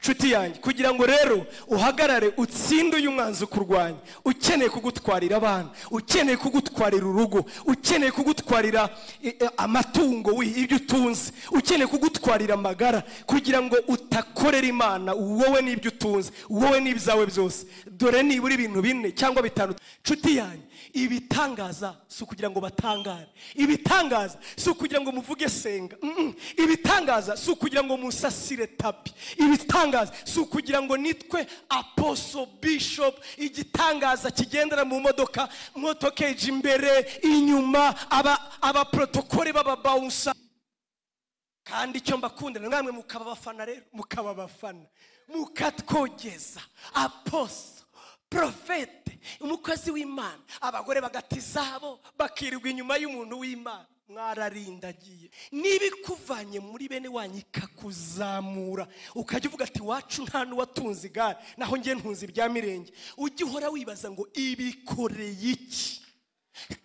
nshuti yanjye kugira ngo rero uhagarare utsinde uyu mwanzi ukurwanya ukeneye kugutwarira abana ukeneye kugutwarira urugo ukeneye kugutwarira eh, eh, amatungo we, ibyo utunze ukeneye kugutwarira amagara kugira ngo utakorera imana wowe n'ibyo utunze wowe n'ibyawe byose dore nibura ibintu bine cyangwa bitanu nshuti yanjye ibitangaza si ukugira ngo batangare ibitangaza si ukugira ngo muvuge senga Mm-mm. ibitangaza si ukugira ngo musasire tapi ibitangaza si ukugira ngo nitwe aposo bishop igitangaza kigendera mu modoka modoka ije imbere inyuma aba abaprotokole b'ababawusa kandi icyo mbakundira namwe mukaba abafana rero mukaba abafana mukatwogeza aposo porofete umukozi w'imana abagore bagata izabo bakirirwa inyuma y'umuntu w'imana mwararindagiye niba ikuvanye muri bene wanyu ikakuzamura ukajya uvuga ati wacu nta n'uwatunze igare naho njye ntunze ibya mirenge ujye uhora wibaza ngo ibikoreye iki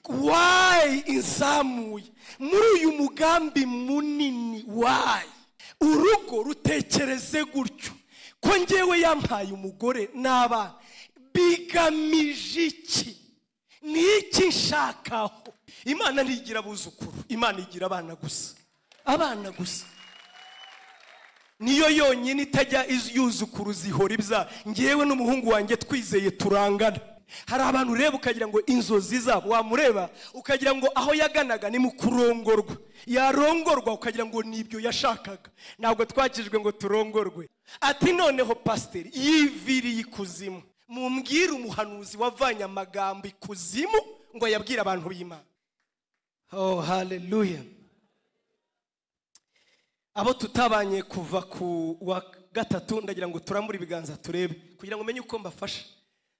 wayi izamuye muri uyu mugambi munini wayi urugo rutekereze gutyo ko ngewe yampaye umugore n'abana bigamije iki ni iki nshakaho imana ntigira abuzukuru imana igira abana gusa abana gusa niyo yonyine itajya iz- yuzukuru zihora ibya ngewe n'umuhungu wanjye twizeye turangana hari abantu ureba ukagira ngo inzozi zabo wamureba ukagira ngo aho yaganaga ni mu kurongorwa yarongorwa ukagira ngo nibyo yashakaga ntabwo twakijwe ngo turongorwe ati noneho pasiteri yiviriye ikuzimu mumbwire umuhanuzi wavanye amagambo ikuzimu ngo yabwire abantu b'imana oh haleluya abo tutabanye kuva ku wa gatatu ndagira ngo turambure ibiganza turebe kugira ngo umenye uko mbafasha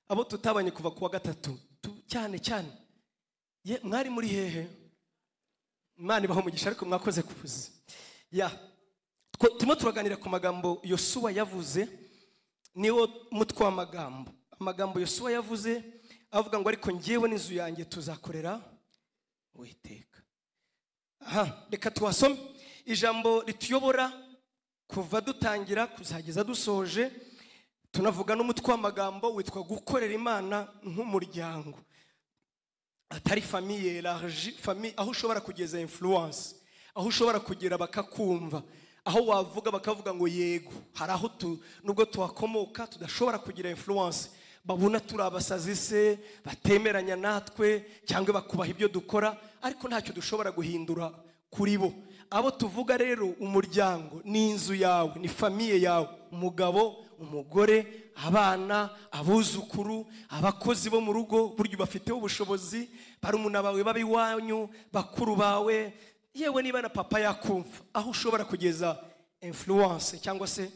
abo tutabanye kuva ku wa gatatu tu- cyane cyane Ye, mwari muri hehe imana ibaha umugisha ariko mwakoze kuvuza ya Two- turimo turaganira ku magambo yosuwa yavuze niwo mutwe w'amagambo amagambo yosuwa yavuze avuga ngo ariko ngewe n'inzu yanjye tuzakorera uwiteka aha reka tuhasome ijambo rituyobora kuva dutangira kuzageza dusoje tunavuga n'umutwe w'amagambo witwa gukorera imana nk'umuryango atari famiye large famiye aho ushobora kugeza influence aho ushobora kugera bakakumva aho wavuga bakavuga ngo yego hari aho tu- nubwo tuhakomoka tudashobora kugira influence babona turi abasazi se batemeranya natwe cyangwa bakubaha ibyo dukora ariko ntacyo dushobora guhindura kuri bo abo tuvuga rero umuryango ni inzu yawe ni famiye yawe umugabo umugore abana abuzukuru abakozi bo mu rugo burya bafiteho ubushobozi barumuna bawe baba iwanyu bakuru bawe yewe niba na papa yakumva aho ushobora kugeza influence cyangwa se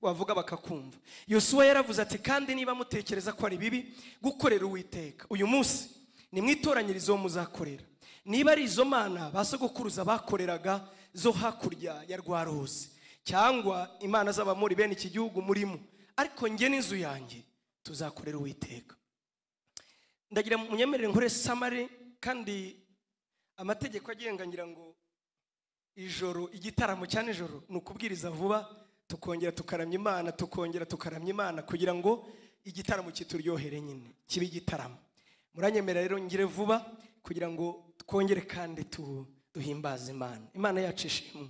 wavuga bakakumva yosuwa yaravuze ati kandi niba mutekereza ko ari bibi gukorera uwiteka uyu munsi ni mwitoranyirizo wo muzakorera niba ari izo mana ba sogokuruza bakoreraga zo hakurya ya rwa ruzi cyangwa imana z'abamori bene iki gihugu murimo ariko njye n'inzu yanjye tuzakorera uwiteka ndagira munyemerere nkore samari kandi amategeko agenga ngira ngo ijoro igitaramo cya nijoro ni ukubwiriza vuba tukongera tukaramya imana tukongera tukaramya imana kugira ngo igitaramo kituryohere nyine kibe igitaramo muranyemera rero ngire vuba kugira ngo twongere kandi tu- duhimbaze imana imana yacu ishimwe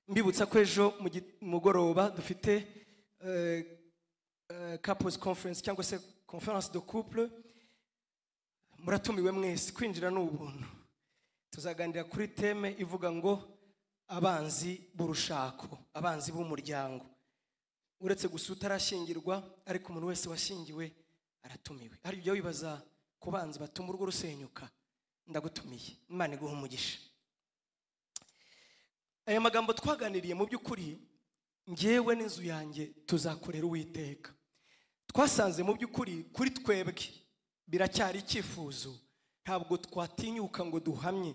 mbibutsa ko ejo mu gi- mugoroba dufite eh, eh, couples conference cyangwa se conference de couple muratumiwe mwese kwinjira ni ubuntu tuzaganira kuri teme ivuga ngo abanzi b'urushako abanzi b'umuryango uretse gusa utarashyingirwa ariko umuntu wese washyingiwe aratumiwe hari ujya wibaza ku banzi batuma urugo rusenyuka ndagutumiye imana iguha umugisha aya magambo twaganiriye mu by'ukuri ngewe n'inzu yanjye tuzakorera uwiteka twasanze mu by'ukuri kuri twebwe biracyari icyifuzo ntabwo twatinyuka ngo duhamye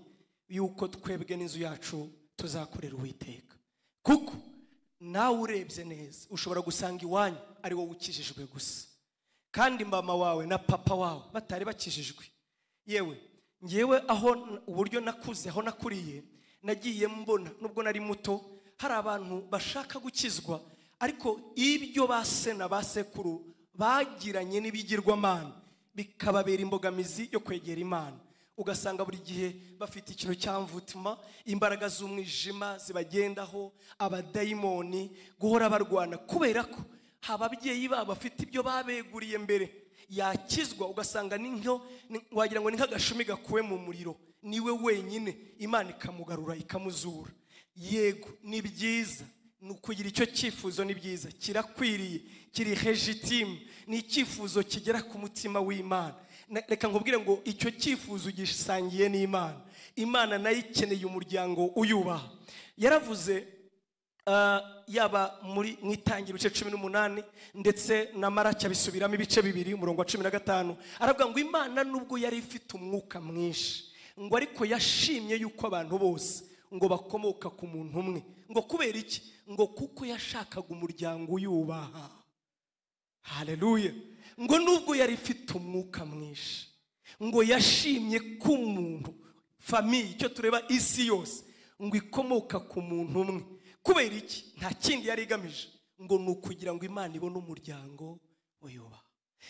yuko twebwe n'inzu yacu tuzakorera uwiteka kuko nawe urebye neza ushobora gusanga iwanyu ari wowe ukijijwe gusa kandi mama wawe na papa wawe batari bakijijwe yewe ngewe aho n- uburyo nakuze aho nakuriye nagiye mbona nubwo nari muto hari abantu bashaka gukizwa ariko ibyo ba sena ba sekuru bagiranye n'ibigirwamana bikababera imbogamizi yo kwegera imana ugasanga buri gihe bafite ikintu cyamvutuma imbaraga z'umwijima zibagendaho abadayimoni guhora barwana kubera ko haba ababyeyi babo bafite ibyo babeguriye mbere yakizwa ugasanga ni nko ni- wagira ngo ni nk'agashumi gakuwe mu muriro niwe wenyine imana ikamugarura ikamuzura yego ni byiza ni ukugira icyo cyifuzo ni byiza kirakwiriye kiri hejitimu ni icyifuzo kigera ku mutima w'imana Na- reka nkubwire ngo icyo cyifuzo ugisangiye n'imana imana nayo ikeneye umuryango uyubaha yaravuze Uh, yaba muri mu itangira ibice cumi n'umunani ndetse na maraki abisubiramo ibice bibiri umurongo wa cumi na gatanu aravuga ngo imana nubwo yari ifite umwuka mwinshi ngo ariko yashimye yuko abantu bose ngo bakomoka ku muntu umwe ngo kubera iki ngo kuko yashakaga umuryango uyubaha haleluya ngo nubwo yari ifite umwuka mwinshi ngo yashimye ko umuntu famiye icyo tureba isi yose ngo ikomoka ku muntu umwe kubera iki nta kindi yari igamije ngo ni ukugira ngo imana ibone umuryango uyubaha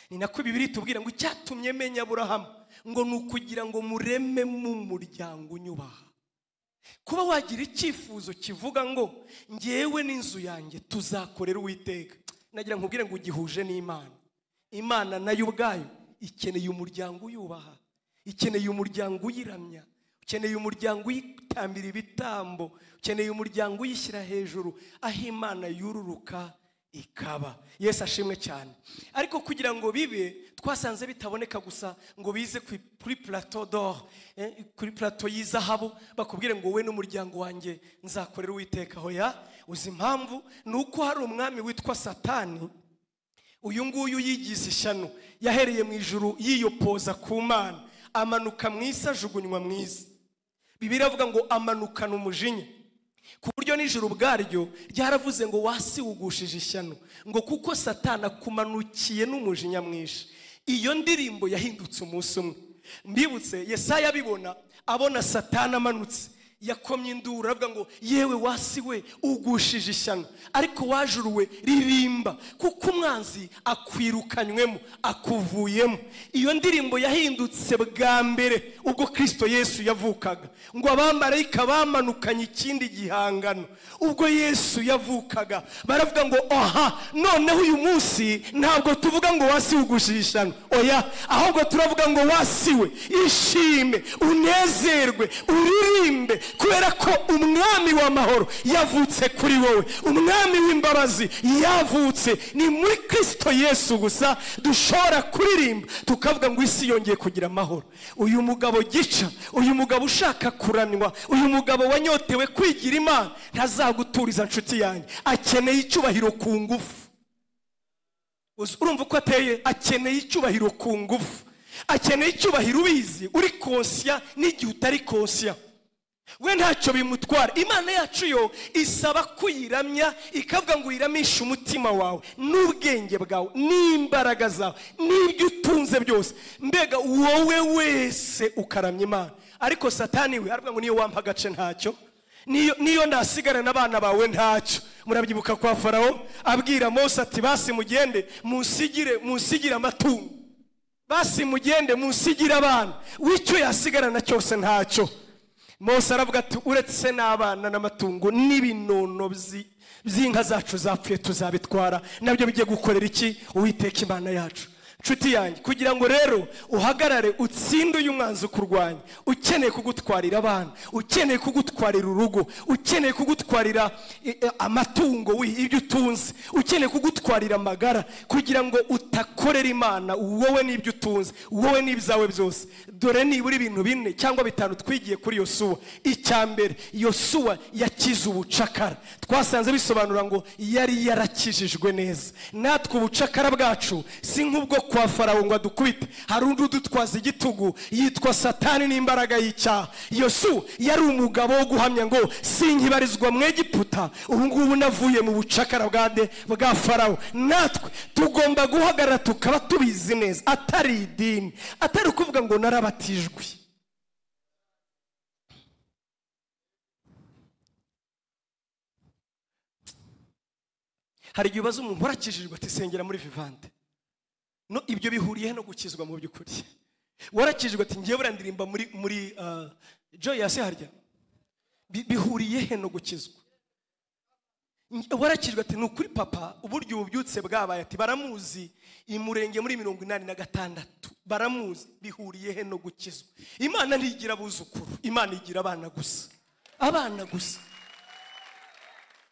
ni nako bibiri itubwira ngo icyatumye menya aburahamu ngo ni ukugira ngo murememo umuryango unyubaha kuba wagira icyifuzo kivuga ngo ngewe n'inzu yanjye tuzakorera uwiteka nagira nkubwire ngo ugihuje n'imana imana nayo ubwayo ikeneye umuryango uyubaha ikeneye umuryango uyiramya ukeneye umuryango uyitambira ibitambo ukeneye umuryango uyishyira hejuru aho imana yururuka ikaba yesu ashimwe cyane ariko kugira ngo bibe twasanze bitaboneka gusa ngo bize ku- kuri plateau d'or eh, kuri plateau y'izahabu bakubwire ngo wowe n'umuryango wanjye nzakorera uwiteka hoya uzi impamvu ni uko hari umwami witwa satani uyu nguyu yigize ishyano yahereye mu ijuru yiyopoza ku mana amanuka mu isi ajugunywa mu isi bibiri avuga ngo amanukana umujinya ku buryo n'ijoro ubwaryo ryaravuze ngo wasiwugushije ishyano ngo kuko satana akumanukiye n'umujinya mwinshi iyo ndirimbo yahindutse umunsi umwe mbibutse yesaya abibona abona satana amanutse yakomye induru aravuga ngo yewe wasi we ugushije ishyano ariko wajuruwe ririmba kuko umwanzi akwirukanywemo akuvuyemo iyo ndirimbo yahindutse bwa mbere ubwo kirisito yesu yavukaga ngo abamarayika bamanukanye ikindi gihangano ubwo yesu yavukaga baravuga ngo aha noneho uyu munsi ntabwo tuvuga ngo wasi ugushije ishyano oya ahubwo turavuga ngo wasiwe ishime unezerwe uririmbe kubera ko umwami w'amahoro yavutse kuri wowe umwami w'imbabazi yavutse ni muri kirisito yesu gusa dushobora kuririmba tukavuga ngo isi yongeye kugira amahoro uyu mugabo gica uyu mugabo ushaka kuranwa uyu mugabo wanyotewe kwigira imana ntazaguturiza nshuti yanjye akeneye icyubahiro ku ngufu Uzi- urumva uko ateye akeneye icyubahiro ku ngufu akeneye icyubahiro ubizi uri konsiya n'igihe utari konsiya we ntacyo bimutwara imana yacu yo isaba kuyiramya ikavuga ngo uyiramishe umutima wawe n'ubwenge bwawe n'imbaraga zawe n'ibyo utunze byose mbega wowe wese ukaramya imana ariko satani we aravuga ngo niyo wampa agace ntacyo niyo niyo ndasigarana abana bawe ntacyo murabyibuka kwa farawo abwira mose ati basi mugende munsigire munsigire amatungo basi mugende munsigire abana w'icyo yasigarana cyose ntacyo mose aravuga ati uretse n'abana n'amatungo n'ibinono byi- by'inka zacu zapfuye tuzabitwara nabyo bigiye gukorera iki uwiteka imana yacu nshuti yanjye kugira ngo rero uhagarare utsinde uyu mwanzi ukurwanya ukeneye kugutwarira abana ukeneye kugutwarira urugo ukeneye kugutwarira eh, eh, amatungo wi- ibyo utunze ukeneye kugutwarira amagara kugira ngo utakorera imana wowe n'ibyo utunze wowe n'ibyawe byose dore nibura ibintu bine cyangwa bitanu twigiye kuri yosuwa icya mbere yosuwa yakize ubucakara twasanze bisobanura ngo yari yarakijijwe neza natwe ubucakara bwacu si nk'ubwo kwa farawo ngo adukubite hari undi udutwaza igitugu yitwa satani n'imbaraga y'icyaha yosuwa yari umugabo wo guhamya ngo sinkibarizwa mu egiputa ubu ngubu navuye mu bucakara bwa de bwa farawo natwe tugomba guhagarara tukaba tubizi neza atari idini atari ukuvuga ngo narabatijwe hari igihe ubaza umuntu warakijijwe ati sengera muri vivante no ibyo bihuriye no gukizwa mu by'ukuri warakijijwe ati ngewe burandirimba muri muri ah, joyasi harya Bi- bihuriye he no gukizwa warakijwe ati ni ukuri papa uburyo ububyutse bwabaye ati baramuzi i murenge muri mirongo inani na gatandatu baramuzi bihuriye he no gukizwa imana ntigira abuzukuru imana igira abana gusa abana gusa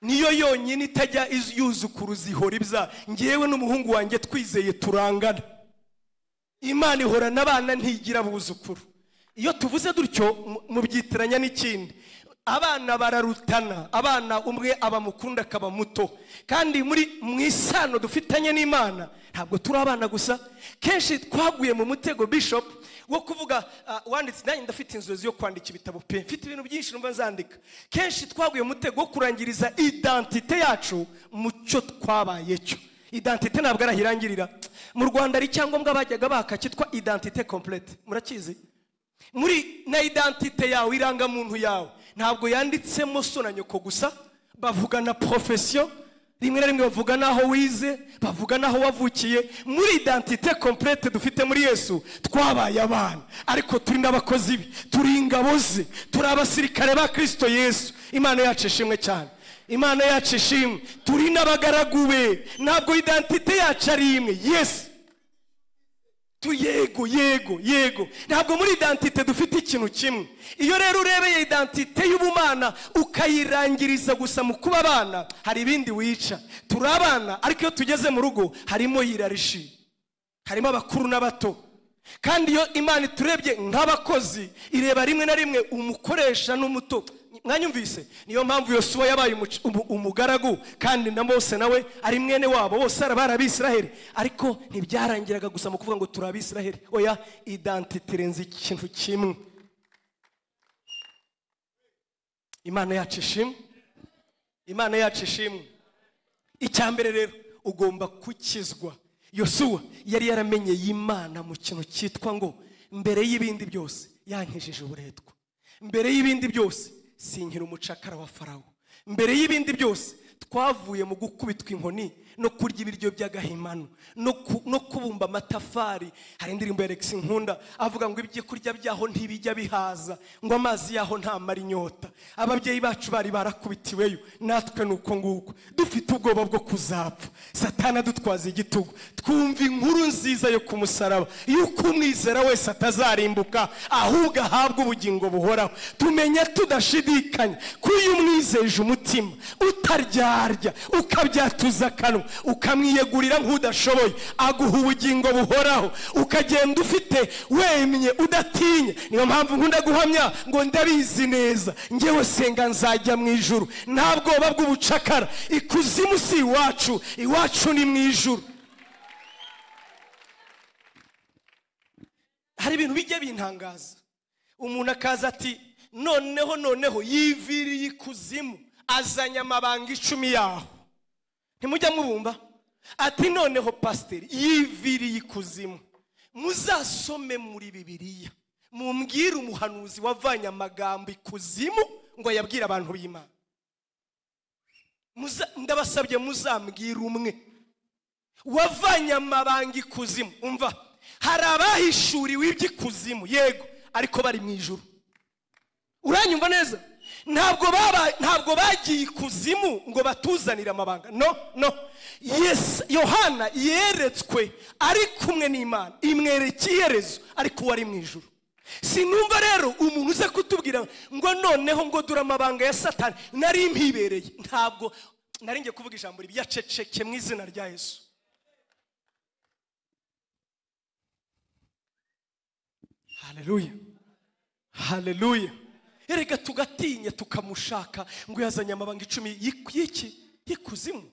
niyo yonyine itajya iz- yuzukuru zihora ibya ngewe n'umuhungu wanjye twizeye turangana imana ihorana abana ntigira abuzukuru iyo tuvuze dutyo mu- mubyitiranya n'ikindi abana bararutana abana umwe aba mukunda akaba muto kandi muri mu isano dufitanye n'imana ntabwo turi abana gusa kenshi twaguye mu mutego bishop wo kuvuga ah, wanditse nanjye ndafite inzozi yo kwandika ibitabo pe mfite ibintu byinshi numva nzandika kenshi twaguye mu mutego wo kurangiriza identite yacu mu cyo twabaye cyo identite ntabwo ari ahirangirira mu rwanda hari icyangombwa bajyaga baka cyitwa identite complete murakizi muri na identite yawe irangamuntu yawe ntabwo yanditsemo so na nyoko gusa bavuga na profesiyo rimwe na rimwe bavuga n'aho wize bavuga n'aho wavukiye muri identite complete dufite muri yesu twabaye abana ariko turi n'abakozi be turi ingabo ze turi abasirikare ba kirisito yesu imana yacu ishimwe cyane imana yacu ishimwe turi n'abagaragu be ntabwo identite yacu ari imwe yesu tu yego yego yego ntabwo muri identite dufite ikintu kimwe iyo rero urebeye identite y'ubumana ukayirangiriza gusa mu kuba abana hari ibindi wica turi abana ariko iyo tugeze mu rugo harimo yirarishi harimo abakuru n'abato kandi iyo imana iturebye nk'abakozi ireba rimwe na rimwe umukoresha n'umuto mwanyumvise niyo mpamvu yosuwa yabaye umuc- umu- umugaragu kandi na mose nawe ari mwene wabo bose ari abari abisiraheli ariko ntibyarangiraga gusa mu kuvuga ngo turi abisiraheli oya identite irenze ikintu kimwe imana yacu ishimwe imana yacu ishimwe icya mbere rero ugomba gukizwa yosuwa yari yaramenye y'imana mu kintu cyitwa ngo mbere y'ibindi byose yankijije uburetwa mbere y'ibindi byose sinkira umucakara wa farawo mbere y'ibindi byose twavuye mu gukubitwa inkoni no kurya ibiryo by'agahimano no ku- no kubumba amatafari hari indirimbo ya Alex Nkunda avuga ngo ibyo kurya byaho ntibijya bihaza ngo amazi yaho ntamara inyota ababyeyi bacu bari barakubitiweyo natwe ni uko nguko dufite ubwoba bwo kuzapfa satana adutwaza igitugu twumva inkuru nziza yo ku musaraba yuko umwizera wese atazarimbuka ahubwo ahabwa ubugingo buhoraho tumenya tudashidikanya ko iyo umwizeje umutima utaryarya ukabyatuza akanwa ukamwiyegurira nk'udashoboye aguha ubugingo buhoraho ukagenda ufite wemye udatinya niyo mpamvu nkunda guhamya ngo ndabizi neza ngewe senga nzajya mu ijuru nta bwoba bw'ubucakara ikuzimu si iwacu iwacu ni mu ijuru hari ibintu bijya bintangaza umuntu akaza ati noneho noneho yiviriye ikuzimu azanye amabanga icumi yaho ntimujya mubumva ati noneho pasiteri yiviriye ikuzimu muzasome muri bibiliya mumbwire umuhanuzi wavanye amagambo ikuzimu ngo yabwire abantu b'imana Muza- ndabasabye muzambwire umwe wavanye amabanga ikuzimu umva hari abahishuriwe iby'ikuzimu yego ariko bari mu ijuru uranyumva neza ntabwo baba ntabwo bagiye ikuzimu ngo batuzanire amabanga no no yes yohana yeretswe ari kumwe n'imana imwereka iherezo ariko uwo ari mu ijuru sinumva rero umuntu uza kutubwira ngo noneho ngo dore amabanga ya satani nari mpibereye ntabwo nari ngiye kuvuga ijambo ribi yaceceke mu izina rya yesu haleluya haleluya erega tugatinya tukamushaka ngo yazanye amabanga icumi y'ik- y'iki y'ikuzimu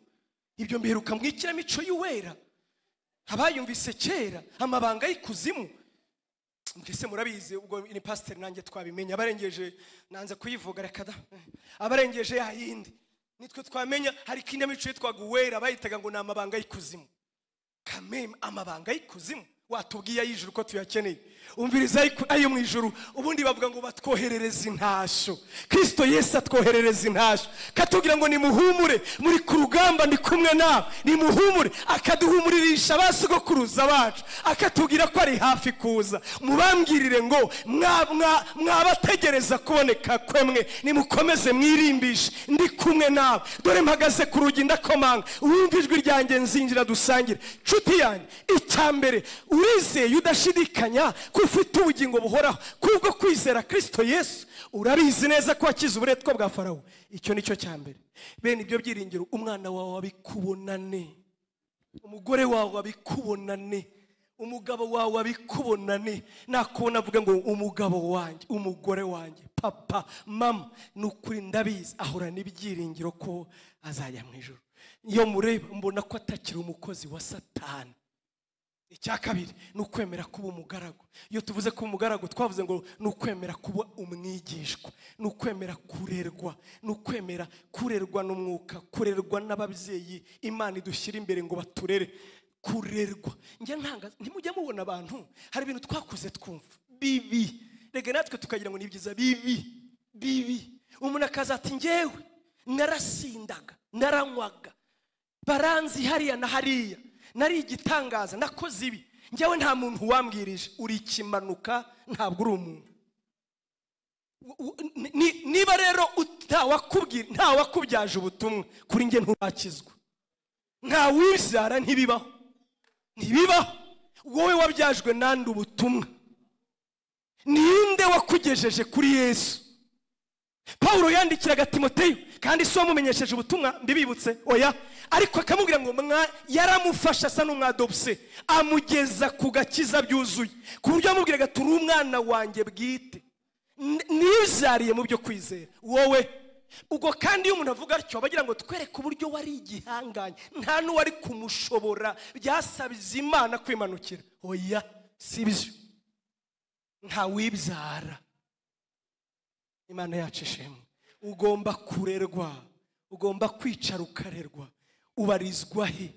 ibyo mbiheruka mu ikinamico y'uwera abayumvise kera amabanga y'ikuzimu mbese murabizi ubwo ni pasiteri nanjye twabimenye abarengeje nanze kuyivuga reka da abarengeje ya yindi nitwe twamenya hari ikinamico yitwaga uwera bayitaga ngo ni amabanga y'ikuzimu kameme amabanga y'ikuzimu watubwiye ay'ijuru ko tuyakeneye umviriza ayo ku- ayo mu ijuru ubundi bavuga ngo batwoherereze intashyo kirisito yesu atwoherereza intashyo katubwira ngo nimuhumure muri ku rugamba ndi kumwe nawe nimuhumure akaduhumuririsha ba sogokuruza bacu akatubwira ko ari hafi kuza mubambwirire ngo mwa- mwa- mwabategereza kuboneka kwemwe nimukomeze mwirimbishe ndi kumwe nawe dore mpagaze ku rugi ndakomanga wumva ijwi ryanjye nzinjira dusangire nshuti yanjye icya mbere urizeye udashidikanya ko ufite ubugingo buhoraho kubwo kwizera kirisito yesu urabizi neza ko wakize uburetwa bwa farawo icyo ni cyo cya mbere bene ibyo byiringiro umwana wawe abikubonane umugore wawe abikubonane umugabo wawe abikubonane nakubona avuga ngo umugabo wanjye umugore wanjye papa mama ni ukuri ndabizi ahura n'ibyiringiro ko azajya mu ijoro iyo mureba mbona ko atakiri umukozi wa satani icya kabiri ni ukwemera kuba umugaragu iyo tuvuze kuba umugaragu twavuze ngo ni ukwemera kuba umwigishwa ni ukwemera kurerwa ni ukwemera kurerwa n'umwuka kurerwa n'ababyeyi imana idushyira imbere ngo baturere kurerwa njye ntanga ntimujya mubona abantu hari ibintu twakuze twumva bibi reka natwe tukagira ngo ni byiza bibi bibi umuntu akaza ati ngewe narasindaga naranywaga baranzi hariya na hariya nari igitangaza nakoze ibi njyewe nta muntu wambwirije uri ikimanuka ntabwo uri umuntu U- u- ni- ni- niba rero ut- ntawakubwira- ntawakubyaje ubutumwa kuri njye nturakizwa ntawibyara ntibibaho ntibibaho wowe wabyajwe nande ubutumwa ninde wakugejeje kuri yesu pawulo yandikiraga timoteyo kandi si wamumenyesheje ubutumwa mbibibutse oya ariko akamubwira ngo mwa yaramufasha asa n'umwadobuse amugeza ku gakiza byuzuye ku buryo yamubwiraga turi umwana wanjye bwite N- nibyariye mu byo kwizera wowe ubwo kandi iyo umuntu avuga atyo bagira ngo twereke uburyo wari igihanganye nta n'uwari kumushobora byasabiza imana kwimanukira oya si byo ntawibyara imana yacu ishimwe ugomba kurerwa ugomba kwicara ukarerwa ubarizwa he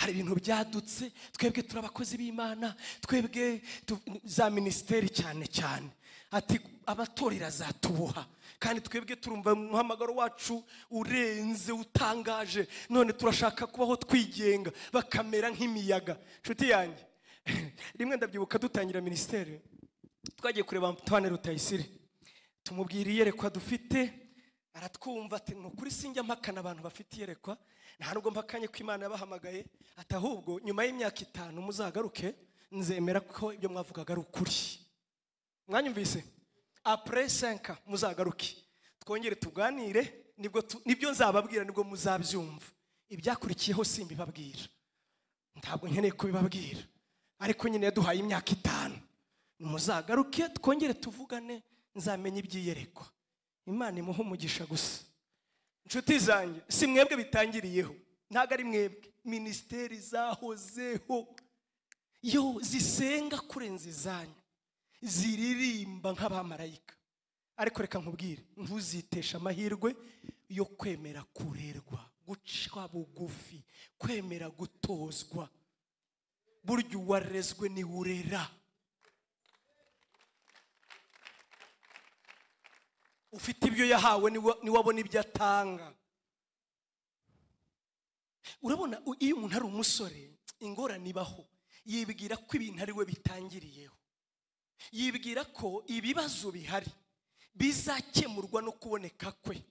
hari ibintu byadutse twebwe turi abakozi b'imana twebwe tu- za minisiteri cyane cyane ati abatorera zatuboha kandi twebwe turumva umuhamagaro wacu urenze utangaje none turashaka kubaho twigenga bakamera nk'imiyaga nshuti yanjye rimwe ndabyibuka dutangira minisiteri twagiye kureba Antoine Rutayisire tumubwira iyerekwa dufite aratwumva ati ni ukuri sinjya mpakana abantu bafite iyerekwa nta nubwo mpakanye ko imana yabahamagaye ati ahubwo nyuma y'imyaka itanu muzagaruke nzemera ko ibyo mwavugaga ari ukuri mwanyumvise apure senka muzagaruke twongere tuganire nibwo tu- nibyo nzababwira nibwo muzabyumva ibyakurikiyeho simbibabwira ntabwo nkeneye kubibabwira ariko nyine yaduhaye imyaka itanu muzagaruke twongere tuvugane nzamenya ibyiyerekwa imana imuhe umugisha gusa inshuti zanjye si mwebwe bitangiriyeho ntabwo ari mwebwe minisiteri zahozeho yo zisenga kurenza izanyu ziririmba nk'abamarayika ariko reka nkubwire ntuziteshe amahirwe yo kwemera kurerwa guca bugufi kwemera gutozwa burya uwarezwe niwe urera ufite ibyo yahawe niwe niwe abona ibyo atanga urabona u- iyo umuntu ari umusore ingorane ibaho yibwira ko ibintu ari we bitangiriyeho yibwira ko ibibazo bihari bizakemurwa no kuboneka kwe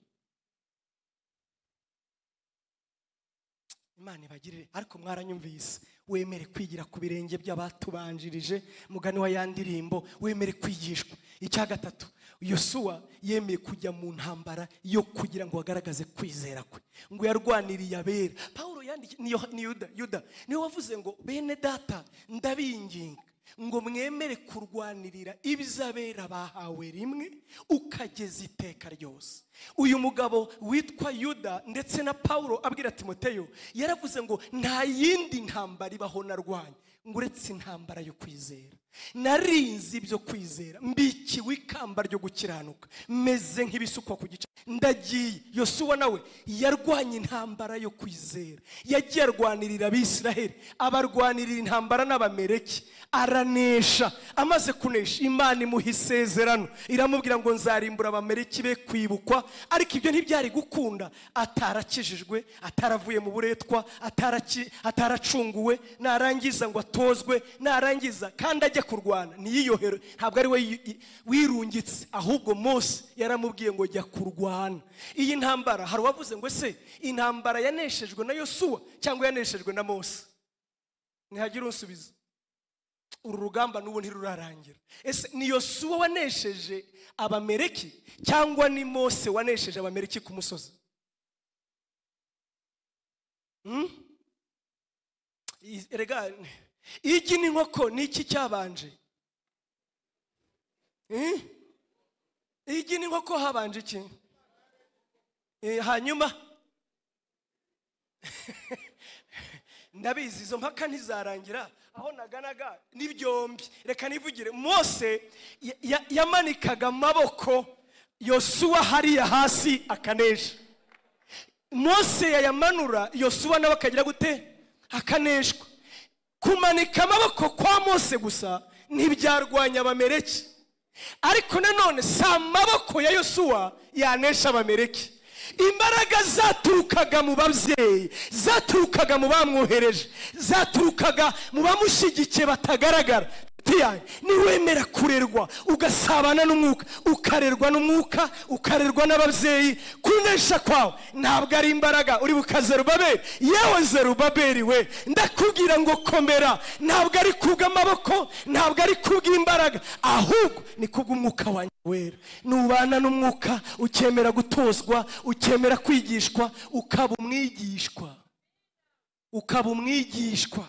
imana ibagirire ariko mwaranyumvise wemere kwigira ku birenge by'abatubanjirije mugani wa ya ndirimbo wemere kwigishwa icya gatatu yosuwa yemeye kujya mu ntambara yo kugira ngo agaragaze kwizera kwe ngo yarwaniriye abera pawulo yandiki ni Yoha- ni yuda yuda niwe wavuze ngo bene data ndabinginga ngo mwemere kurwanirira ibizabera bahawe rimwe ukageza iteka ryose uyu mugabo witwa yuda ndetse na pawulo abwira timoteyo yaravuze ngo nta yindi ntambara ibaho narwanya ngo uretse intambara yo kwizera narinze ibyo kwizera mbikiwe ikamba ryo gukiranuka meze nk'ibisukwa ku gice ndagiye yosuwa nawe yarwanye intambara yo kwizera yagiye arwanirira abisiraheli abarwanirira intambara n'abamereki ara aranesha amaze kunesha imana imuha isezerano iramubwira ngo nzarimbura abameriki be kwibukwa ariko ibyo ntibyari gukunda atarakijijwe ataravuye mu buretwa ataraki- ataracunguwe narangiza ngo atozwe narangiza kandi ajya kurwana ntiyiyohere ntabwo ari we yi- i- wirungitse ahubwo mose yaramubwiye ngo jya kurwana iyi ntambara hari uwavuze ngo ese intambara yaneshejwe na yosuwa cyangwa yaneshejwe na mose ntihagire unsubiza uru rugamba n'ubu ntirurarangira ese ni yosuwa wanesheje abamereki cyangwa ni mose wanesheje abamereki ku musozi Hmm? I- erega igi n'inkoko ni iki cyabanje Hmm? igi n'inkoko habanje iki Eh, hanyuma ndabizi izo mpaka ntizarangira aho naganaga ni byombi reka nivugire mose ya- ya- yamanikaga amaboko yosuwa hariya hasi akanesha mose yayamanura yosuwa nawe akagira gute akaneshwa kumanika amaboko kwa mose gusa ntibyarwanya abamereki ariko nanone si amaboko ya yosuwa yanesha abamereki imbaraga zaturukaga mu babyeyi zaturukaga mu bamwohereje zaturukaga mu bamushyigikiye batagaragara Inshuti yanjye, niwemera kurerwa ugasabana n'umwuka ukarerwa n'umwuka ukarerwa n'ababyeyi kunesha kwawe ntabwo ari imbaraga uri buka zerubabeli yewe zerubabeli we ndakubwira ngo komera ntabwo ari kubw'amaboko ntabwo ari kubw'imbaraga ahubwo ni kubw'umwuka wanjye wera nubana n'umwuka ukemera gutozwa ukemera kwigishwa ukaba umwigishwa ukaba umwigishwa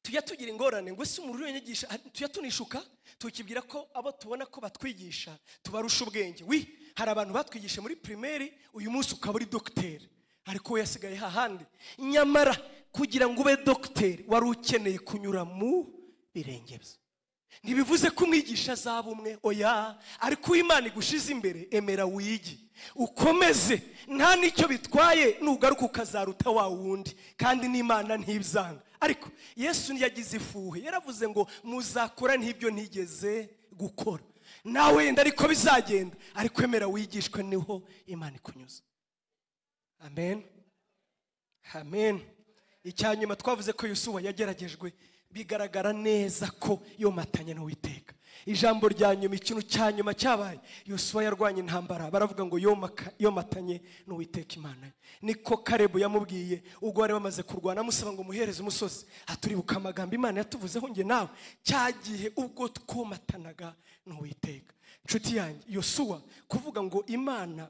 tujya tugira ingorane ngo ese umuntu uriyanyigisha tujya tunishuka tukibwira ko abo tubona ko batwigisha tubarusha ubwenge wi hari abantu batwigisha muri pirimeri uyu munsi ukaba uri dogiteri ariko we yasigaye hahandi nyamara kugira ngo ube dogiteri wari ukeneye kunyura mu birenge bye ntibivuze ko umwigisha azaba umwe oya ariko uw'imana igushize imbere emera wigi ukomeze nta n'icyo bitwaye nugaruka ukazaruta wa wundi kandi n'imana ntibzanga ariko yesu ntiyagize ifuhe yaravuze ngo muzakora n'ibyo ntigeze gukora nawe wenda ariko bizagenda ariko emera wigishwe niho imana ikunyuza amen amen icya nyuma twavuze ko yusuwa yageragejwe bigaragara neza ko yomatanye n'uwiteka ijambo rya nyuma ikintu cya nyuma cyabaye yusuwa yarwanya intambara baravuga ngo yomaka- yomatanye n'uwiteka imana ye. niko karebu yamubwiye ubwo bari bamaze kurwana amusaba ngo muhereze umusozi aturibuka amagambo imana yatuvuzeho nge nawe cya gihe ubwo twomatanaga n'uwiteka inshuti yanjye yosuwa kuvuga ngo imana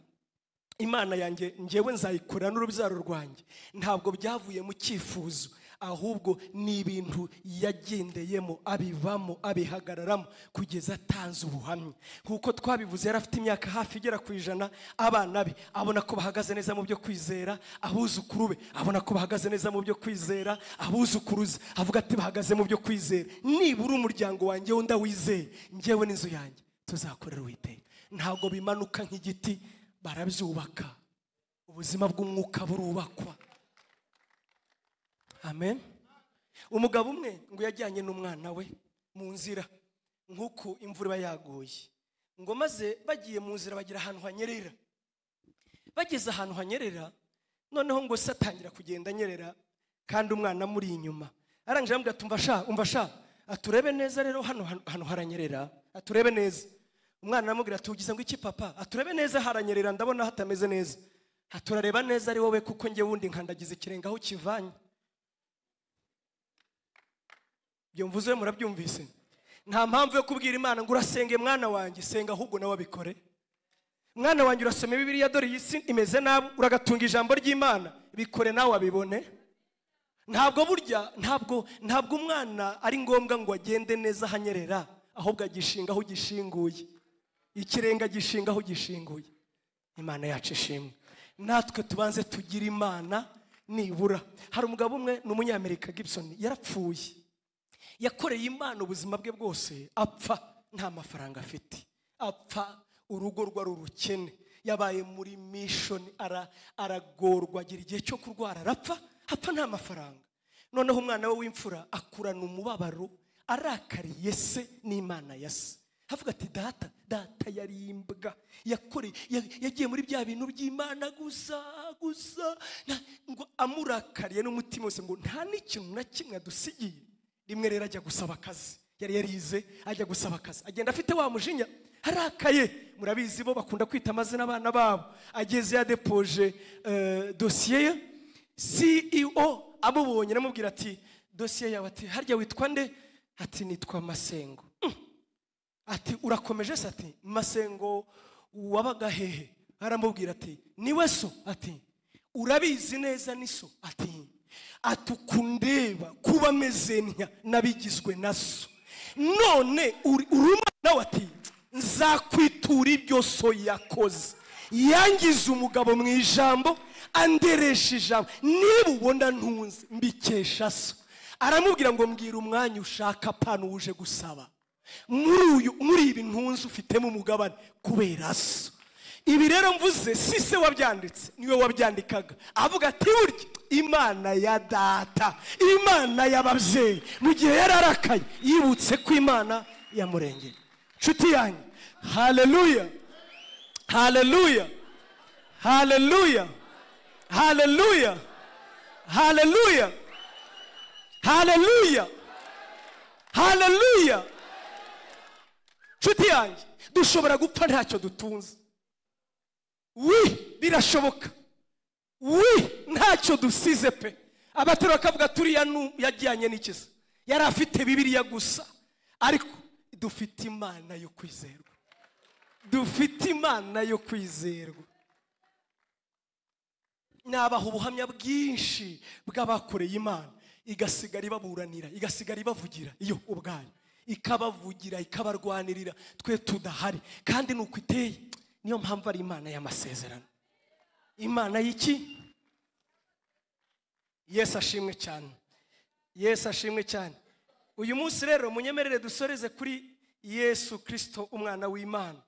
imana yanjye ngewe nzayikorera n'urubyaro rwanjye ntabwo byavuye mu cyifuzo ahubwo ni ibintu yagendeyemo abivamo abihagararamo kugeza atanze ubuhamya nk'uko twabivuze yari afite imyaka hafi igera ku ijana abana be abona ko bahagaze neza mu byo kwizera abuzukuru be abona ko bahagaze neza mu byo kwizera abuzukuruza avuga ati bahagaze mu byo kwizera nibura umuryango wanjye we ndawizeye ngewe n'inzu yanjye tuzakorera uwiteka ntabwo bimanuka nk'igiti barabyubaka ubuzima bw'umwuka burubakwa amen umugabo umwe ngo yajyanye n'umwana we mu nzira nk'uko imvura iba yaguye ngo maze bagiye mu nzira bagira ahantu hanyerera bageze ahantu hanyerera noneho ngo se atangira kugenda anyerera kandi umwana amuri inyuma arangije aramubwira ati umva sha umva sha aturebe neza rero hano hano- hano haranyerera aturebe neza umwana aramubwira ati ugize ngo iki papa aturebe neza haranyerera ndabona hatameze neza aturareba neza ari wowe kuko njye wundi nkandagize ikirenge aho ukivanye ibyo mvuze murabyumvise nta mpamvu yo kubwira imana ngo urasenge mwana wanjye senga ahubwo nawe abikore mwana wanjye urasoma bibiliya dore iyi si imeze nabi uragatunga ijambo ry'imana bikore nawe abibone ntabwo burya ntabwo ntabwo umwana ari ngombwa ngo agende neza ahanyerera ahubwo agishinga aho gishinguye ikirenga gishinga aho gishinguye imana yacu ishimwe natwe tubanze tugira imana nibura hari umugabo umwe ni umunyamerika gibson yarapfuye yakoreye imana ubuzima bwe bwose apfa nta mafaranga afite apfa urugo rwari urukene yabaye muri mishoni aragorwa agira igihe cyo kurwara arapfa apfa nta mafaranga noneho umwana we w'imfura akurana umubabaro arakariye se n'imana ya se havuga ati data data yarimbwa yakoreye ya- yagiye muri bya bintu by'imana gusa gusa na- ngo amurakariye n'umutima wose ngo nta n'ikintu na kimwe adusigiye rimwe rero ajya gusaba akazi yari yarize ajya gusaba akazi agenda afite wa mujinya arakaye murabizi bo bakunda kwita amazina abana babo ageze yadepoje eh, dosiye ye CEO amubonye aramubwira ati dosiye yawe ati harya witwa nde ati nitwa masengo Mm. ati urakomeje se ati masengo wabaga hehe aramubwira ati niwe so ati urabizi neza ni so ati ati ukundeba kuba ameze ntya nabigizwe na so none uri- uri umwana we ati nzakwitura ibyo so yakoze yangize umugabo mu ijambo anderesha ijambo niba ubona ntunze mbikesha so aramubwira ngo mbwira umwanya ushaka apana uje gusaba muri uyu muri ibi ntunze ufitemo umugabane kubera so ibi rero mvuze si se wabyanditse niwe wabyandikaga avuga ati burya imana ya data imana y'ababyeyi mu gihe yari arakaye yibutse ko imana yamurengera nshuti yanjye haleluya haleluya haleluya haleluya haleluya haleluya haleluya nshuti yanjye dushobora gupfa ntacyo dutunze wi birashoboka wi ntacyo dusize pe abaterura bakavuga turiya nu yajyanye n'ikiza yari afite bibiriya gusa ariko dufite imana yo kwizerwa dufite imana yo kwizerwa nabaha ubuhamya bwinshi bw'abakoreye imana igasigara ibaburanira igasigara ibavugira iyo ubwayo ikabavugira ikabarwanirira twe tudahari kandi ni uko iteye niyo mpamvu ari imana y'amasezerano imana y'iki yesu ashimwe cyane yesu ashimwe cyane uyu munsi rero munyemerere dusoreze kuri yesu kirisito umwana w'imana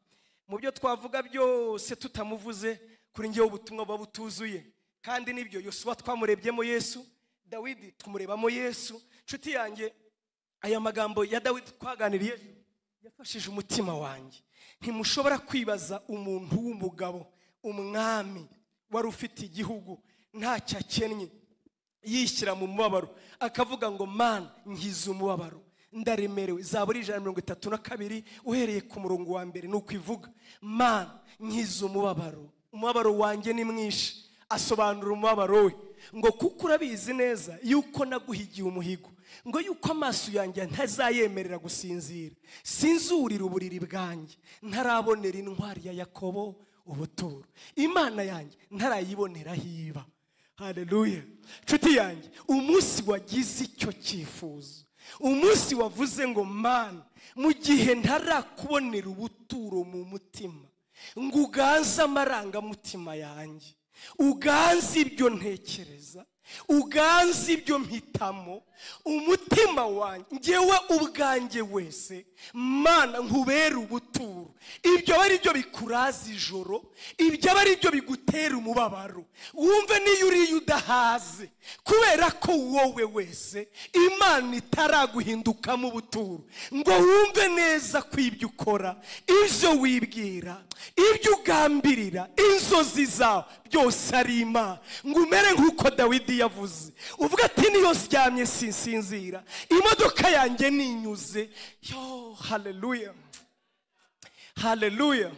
mu byo twavuga byose tutamuvuze kuri ngewe ubutumwa buba butuzuye kandi nibyo yosuwa twamurebyemo yesu dawidi tumurebamo yesu nshuti yanjye aya magambo ya dawidi twaganiriye yafashije umutima wanjye ntimushobora kwibaza umuntu w'umugabo umwami wari ufite igihugu ntacyo akennye yishyira mu mubabaro akavuga ngo man nkiza umubabaro ndaremerewe zaburi ijana mirongo itatu na kabiri uhereye ku murongo wa mbere ni uko ivuga man nkiza umubabaro umubabaro wanjye ni mwinshi asobanura umubabaro we ngo kuko urabizi neza yuko naguhigiye umuhigo ngo yuko amaso yanjye ntazayemerera gusinzira sinzurira uburiri bwanjye ntarabonera intwari ya yakobo ubuturo imana yanjye ntarayibonera hiba haleluya nshuti yanjye umunsi wagize icyo cyifuzo umunsi wavuze ngo mana mu gihe ntarakubonera ubuturo mu mutima ngo uganze amarangamutima yanjye uganze ibyo ntekereza uganze ibyo mpitamo umutima wanjye ngewe ubwanjye wese mana nkubere ubuturo ibyo aba ari byo bikuraza ijoro ibyo aba ari byo bigutera umubabaro wumve niyo uriye udahaze kubera ko wowe wese imana itaraguhindukamo ubuturo ngo wumve neza ko ibyo ukora ibyo wibwira ibyo ugambirira inzozi zawe byose ari imana ngo umere nk'uko dawidi yavuze uvuga ati niyo ryamye sinsinzira imodoka yanjye ninyuze yo haleluya haleluya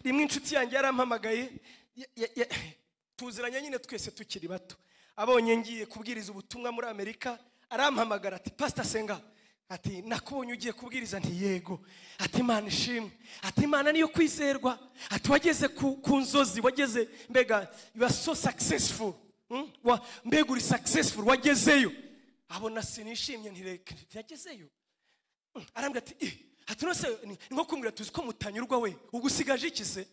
rimwe inshuti yanjye yarampamagaye ya- ya- ya- tuziranye nyine twese tukiri bato abonye ngiye kubwiriza ubutumwa muri amerika arampamagara ati pasita senga ati nakubonye ugiye kubwiriza nti yego ati imana ishimwe ati imana niyo kwizerwa ati wageze ku, ku nzozi wageze mbega you are so successful Hmm? Wa- mbega uri successful wagezeyo abona sinishimye ntireke yagezeyo arambwira ati "Ih, ati nose ni ni nko kumbwira tuzi ko mutanyurwa we ubwo usigaje iki se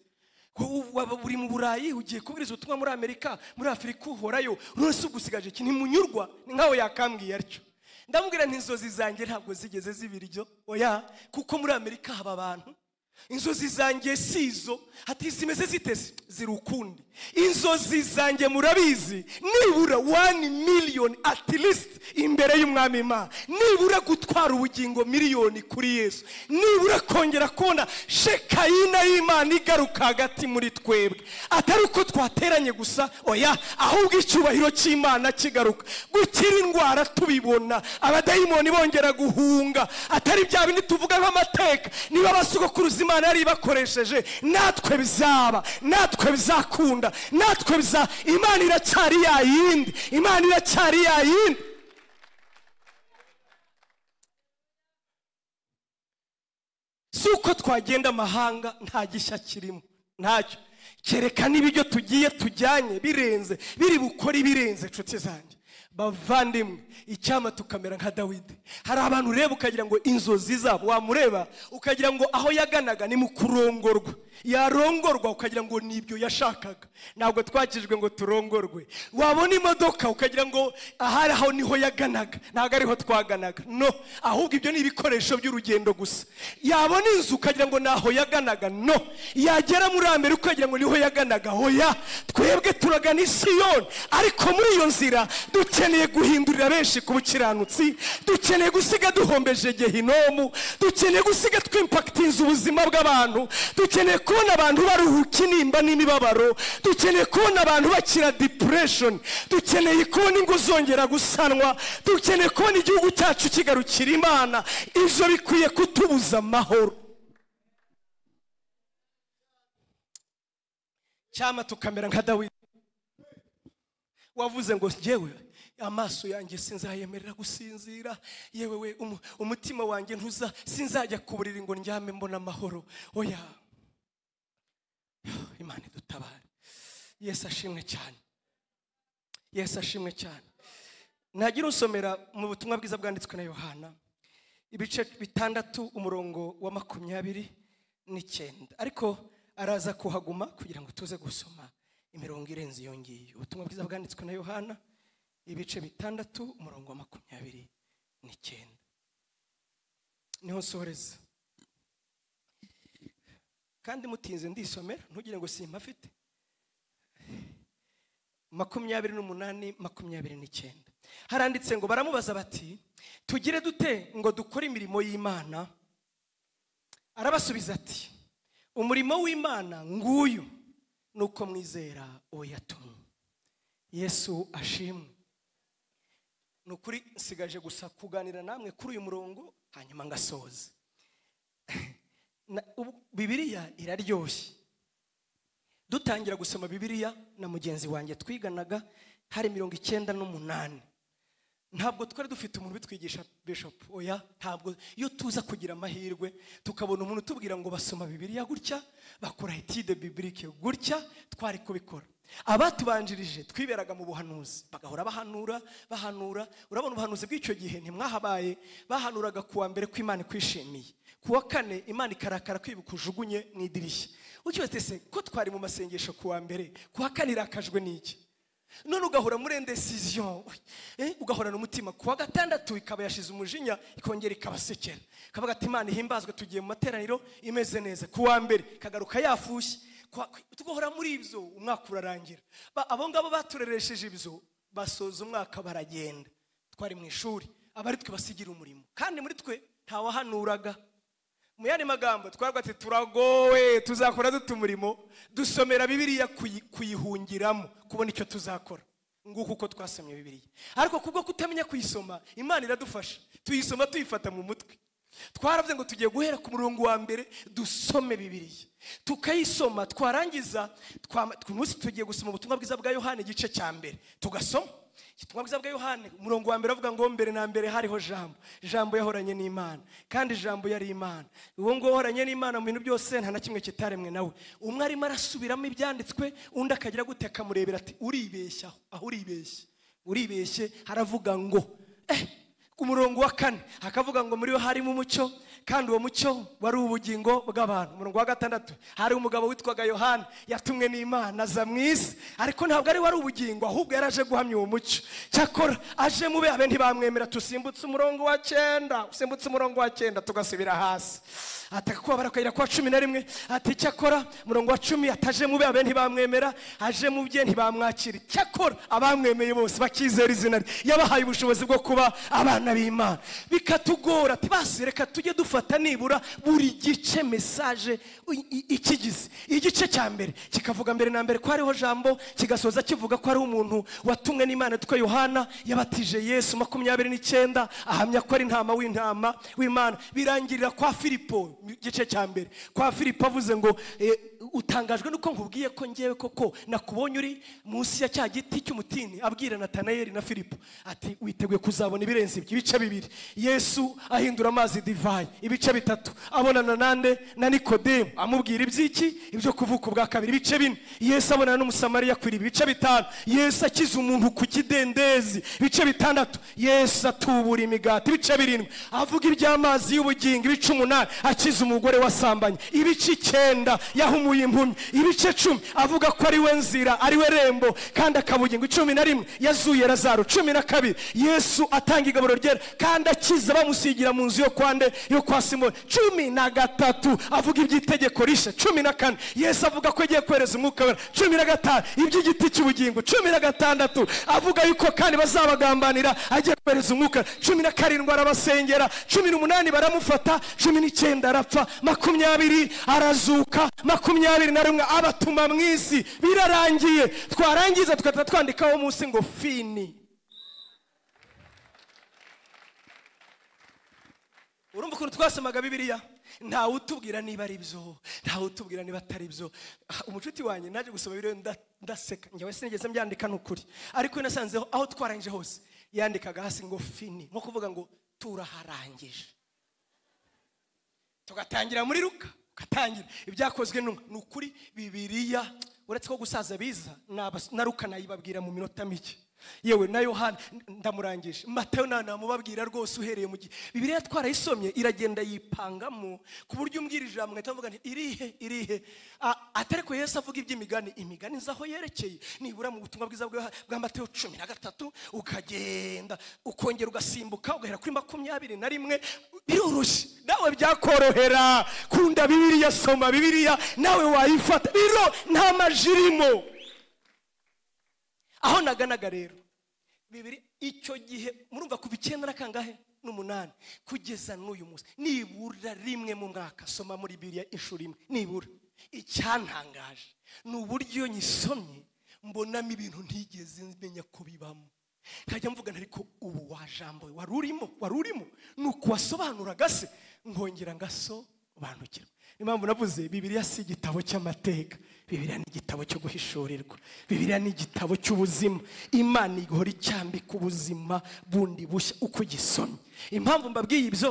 Ko waba uri mu burayi ugiye kubwiriza ubutumwa muri amerika muri afurika uhorayo nose ubwo usigaje iki ntimunyurwa ni nkaho yakambwiye atyo ndamubwira nti inzozi zanjye ntabwo zigeze zibira ibyo oya kuko muri amerika haba abantu inzozi zanjye si izo hati zimeze ziteze ziri ukundi inzozi zanjye murabizi nibura wani miliyoni at least imbere y'umwami imana nibura gutwara ubugingo miliyoni kuri yesu nibura kongera kubona shekayina y'imana igaruka hagati muri twebwe atari uko twateranye gusa oya ahubwo icyubahiro cy'imana kigaruka gukira indwara tubibona abadayimoni bongera guhunga atari bya bindi tuvuga nk'amateka niba abasogokuruza imana yari ibakoresheje natwe bizaba natwe bizakunda natwe biza imana iracyari ya yindi imana iracyari ya yindi si uko twagenda amahanga nta gishya kirimo ntacyo kerekana ibiryo tugiye tujyanye birenze biri bukore ibirenze inshuti zanjye bavandimwe icyama tukamera nka dawidi hari abantu ureba ukagira ngo inzozi zabo wamureba ukagira ngo aho yaganaga ni mu kurongorwa yarongorwa ukagira ngo nibyo yashakaga ntabwo twakijwe ngo turongorwe wabona imodoka ukagira ngo ahari aho niho yaganaga ntabwo ariho twaganaga no ahubwo ibyo ni ibikoresho by'urugendo gusa yabona inzu ukagira ngo ntaho yaganaga no yagera muri amerika ukagira ngo niho yaganaga hoya twebwe turagana isiyoni ariko muri iyo nzira dukeneye guhindurira benshi ku bukiranutsi dukeneye gusiga duhombeje gehinomu dukeneye gusiga twimpakitinze ubuzima bw'abantu dukeneye kubona abantu baruhuka intimba n'imibabaro dukeneye kubona abantu bakira depureshoni dukeneye kubona ingo zongera gusanwa dukeneye kubona igihugu cyacu kigarukira imana ibyo bikwiye kutubuza amahoro cyama tukamera nka dawidi wavuze ngo njyewe amaso yanjye sinzayemerera gusinzira yewe we umu- umutima wanjye ntuza sinzajya ku buriri ngo ndyame mbona amahoro oya imana idutabare yesu ashimwe cyane yesu ashimwe cyane nagira usomera mu butumwa bwiza bwanditswe na yohana ibice bitandatu umurongo wa makumyabiri n'icyenda ariko araza kuhaguma kugira ngo tuze gusoma imirongo irenze iyo ngiyo ubutumwa bwiza bwanditswe na yohana ibice bitandatu umurongo wa makumyabiri n'icyenda niho nsohoreza kandi mutinze ndisomera ntugire ngo simpafite makumyabiri n'umunani makumyabiri n'icyenda haranditse ngo baramubaza bati tugire dute ngo dukore imirimo y'imana arabasubiza ati umurimo w'imana nguyu ni uko mwizera uwo yatumye yesu ashimwe ni ukuri nsigaje gusa kuganira namwe kuri uyu murongo hanyuma ngasoza Na- ubu- bibiriya iraryoshye dutangira gusoma bibiriya na mugenzi wanjye twiganaga hari mirongo icyenda n'umunani ntabwo twari dufite umuntu ubitwigisha bishop oya ntabwo iyo tuza kugira amahirwe tukabona umuntu utubwira ngo basoma bibiliya gutya bakora etide bibilike gutya twari kubikora abatubanjirije twiberaga mu buhanuzi bagahora bahanura bahanura urabona ubuhanuzi bw'icyo gihe ntimwahabaye bahanuraga kuwa mbere ko imana ikwishimiye kuwa kane imana ikarakara kwibuka ujugunye mu idirishya ukibatse se ko twari mu masengesho kuwa mbere kuwa kane irakajwe n'iki none ugahora muri indecision eh, ugahorana umutima ku wa gatandatu ikaba yashize umujinya ikongera ikabasekera ikavuga ati imana ihimbazwe tugiye mu materaniro imeze neza ku wa mbere ikagaruka yafushye Ku wa- tugahora muri ibyo umwaka urarangira Ba- abo ngabo batureresheje ibyo basoza umwaka baragenda twari mu ishuri abari twe basigira umurimo kandi muri twe ntawahanuraga mu yandi magambo twarwa ati turagowe tuzakora dute umurimo dusomera bibiliya kuyi- kuyihungiramo kubona icyo tuzakora nguko uko twasomye bibiliya ariko kubwo kutamenya kuyisoma imana iradufasha tuyisoma tuyifata mu mutwe twaravuze ngo tugiye guhera ku murongo wa mbere dusome bibiliya tukayisoma twarangiza twama- ku munsi tugiye gusoma ubutumwa bwiza bwa yohani igice cya mbere tugasoma ubutumwa bwiza bwa yohani umurongo wa mbere avuga ngo mbere na mbere hariho jambo jambo yahoranye n'imana kandi jambo yari imana uwo nguwo wahoranye n'imana mu bintu byose nta na kimwe kitaremwe nawe umwe arimo arasubiramo ibyanditswe undi akagira gute akamurebera ati uribeshya aho uribeshye uribeshye haravuga ngo eh umurongo wa kane hakavuga ngo muri bo harimo umucyo kandi uwo mucyo wari ubugingo bw'abantu umurongo wa gatandatu hari umugabo witwaga yohana yatumwe n'imana aza mu isi ariko ntabwo ari wari ubugingo ahubwo yari aje guhamya uwo mucyo cyakora aje mube abe ntibamwemera tusimbutse umurongo wa cyenda usimbutse umurongo wa cyenda tugasubira hasi ataka kubabara akayira kwa cumi na rimwe ati cyakora umurongo wa cumi ataje mube abe ntibamwemera aje mu bye ntibamwakira cyakora abamwemeye bose bakizera izina rye yabahaye ubushobozi bwo kuba abana b'imana bikatugora ati basi reka tujye dufata nibura buri gice mesaje i- i- ikigize igice cya mbere kikavuga mbere na mbere ko hariho jambo kigasoza kivuga ko ari umuntu watumwe n'imana yitwa yohana yabatije yesu makumyabiri n'icyenda ahamya ko ari intama w'intama w'imana birangirira kwa filipo igice cya mbere kwa filipo avuze ngo eh, utangajwe nuko nkubwiye ko ngewe koko nakubonye uri munsi ya cya giti cy'umutini abwira natanayeli na filipo ati witeguye kuzabona ibirenze ibyo ibice bibiri yesu ahindura amazi divayi ibice bitatu abonana nande na nikodemu amubwira iby'iki ibyo kuvuka ubwa kabiri ibice bine yesu abonana n'umusamariya ku iriba ibice bitanu yesu akiza umuntu ku kidendezi ibice bitandatu yesu atubura imigati ibice birindwi avuga iby'amazi y'ubugingo ibice umunani akiza umugore wasambanye ibice icyenda yahumuye impumyi ibice cumi avuga ko ari we nzira ari we rembo kandi akabugingo cumi na rimwe yazuye razaro cumi na kabiri yesu atanga igaburo ryera kandi akiza bamusigira mu nzu yo kwande yo kwa simoni cumi na gatatu avuga iby'itegeko rishya cumi na kane yesu avuga ko agiye kohereza umwuka wera cumi na gatanu iby'igiti cy'ubugingo cumi na gatandatu avuga yuko kandi bazabagambanira agiye kohereza umwuka wera. cumi na karindwi arabasengera cumi n'umunani baramufata cumi n'icyenda arapfa makumyabiri arazuka makumyabiri na rimwe abatuma mu isi birarangiye twarangiza tugahita twandikaho munsi ngo fini urumva ukuntu twasomaga bibiliya ntawe utubwira niba ari byo ntawe utubwira niba atari byo Ah, umucuti wanjye naje gusoma bibiliya nda- ndaseka njyewe sinigeze mbyandika ni ukuri ariko nasanzeho aho twarangije hose yandikaga hasi ngo fini nko kuvuga ngo turaharangije tugatangira muri ruka ugatangira ibyakozwe n'umwe ni ukuri bibiriya uretse ko gusaza biza n'abas- na ruka nayibabwira mu minota mike yewe na yohana n- ndamurangije matayo nta namubabwira rwose uhereye mu gihe bibiriya twarayisomye iragenda yipangamo ku buryo umbwira ijambo ngahita mvuga nti irihe irihe A- atari ko yesu avuga iby'imigani imigani nzi aho yerekeye nibura mu butumwa bwiza bwa bwa matayo cumi na gatatu ukagenda ukongera ugasimbuka ugahera kuri makumyabiri na rimwe biroroshye nawe byakorohera kunda bibiliya soma bibiliya nawe wayifata biro nta majirimo aho naganaga rero bibiri icyo gihe murumva kuva icyenda na kangahe n'umunani kugeza n'uyu munsi nibura rimwe mu mwaka soma muri biriya inshuro imwe nibura icyantangaje ni uburyo nyisomye mbonamo ibintu ntigeze menya ko bibamo nkajya mvuga nti ariko ubu wajambo wari urimo wari urimo ni uku wasobanuraga se nkongera ngasobanukirwa niyo mpamvu navuze bibiriya si igitabo cy'amateka bibiriya ni igitabo cyo guhishurirwa bibiriya ni igitabo cy'ubuzima imana igahora icyambika ubuzima bundi bushya uko ugisomye impamvu mbabwiye ibyo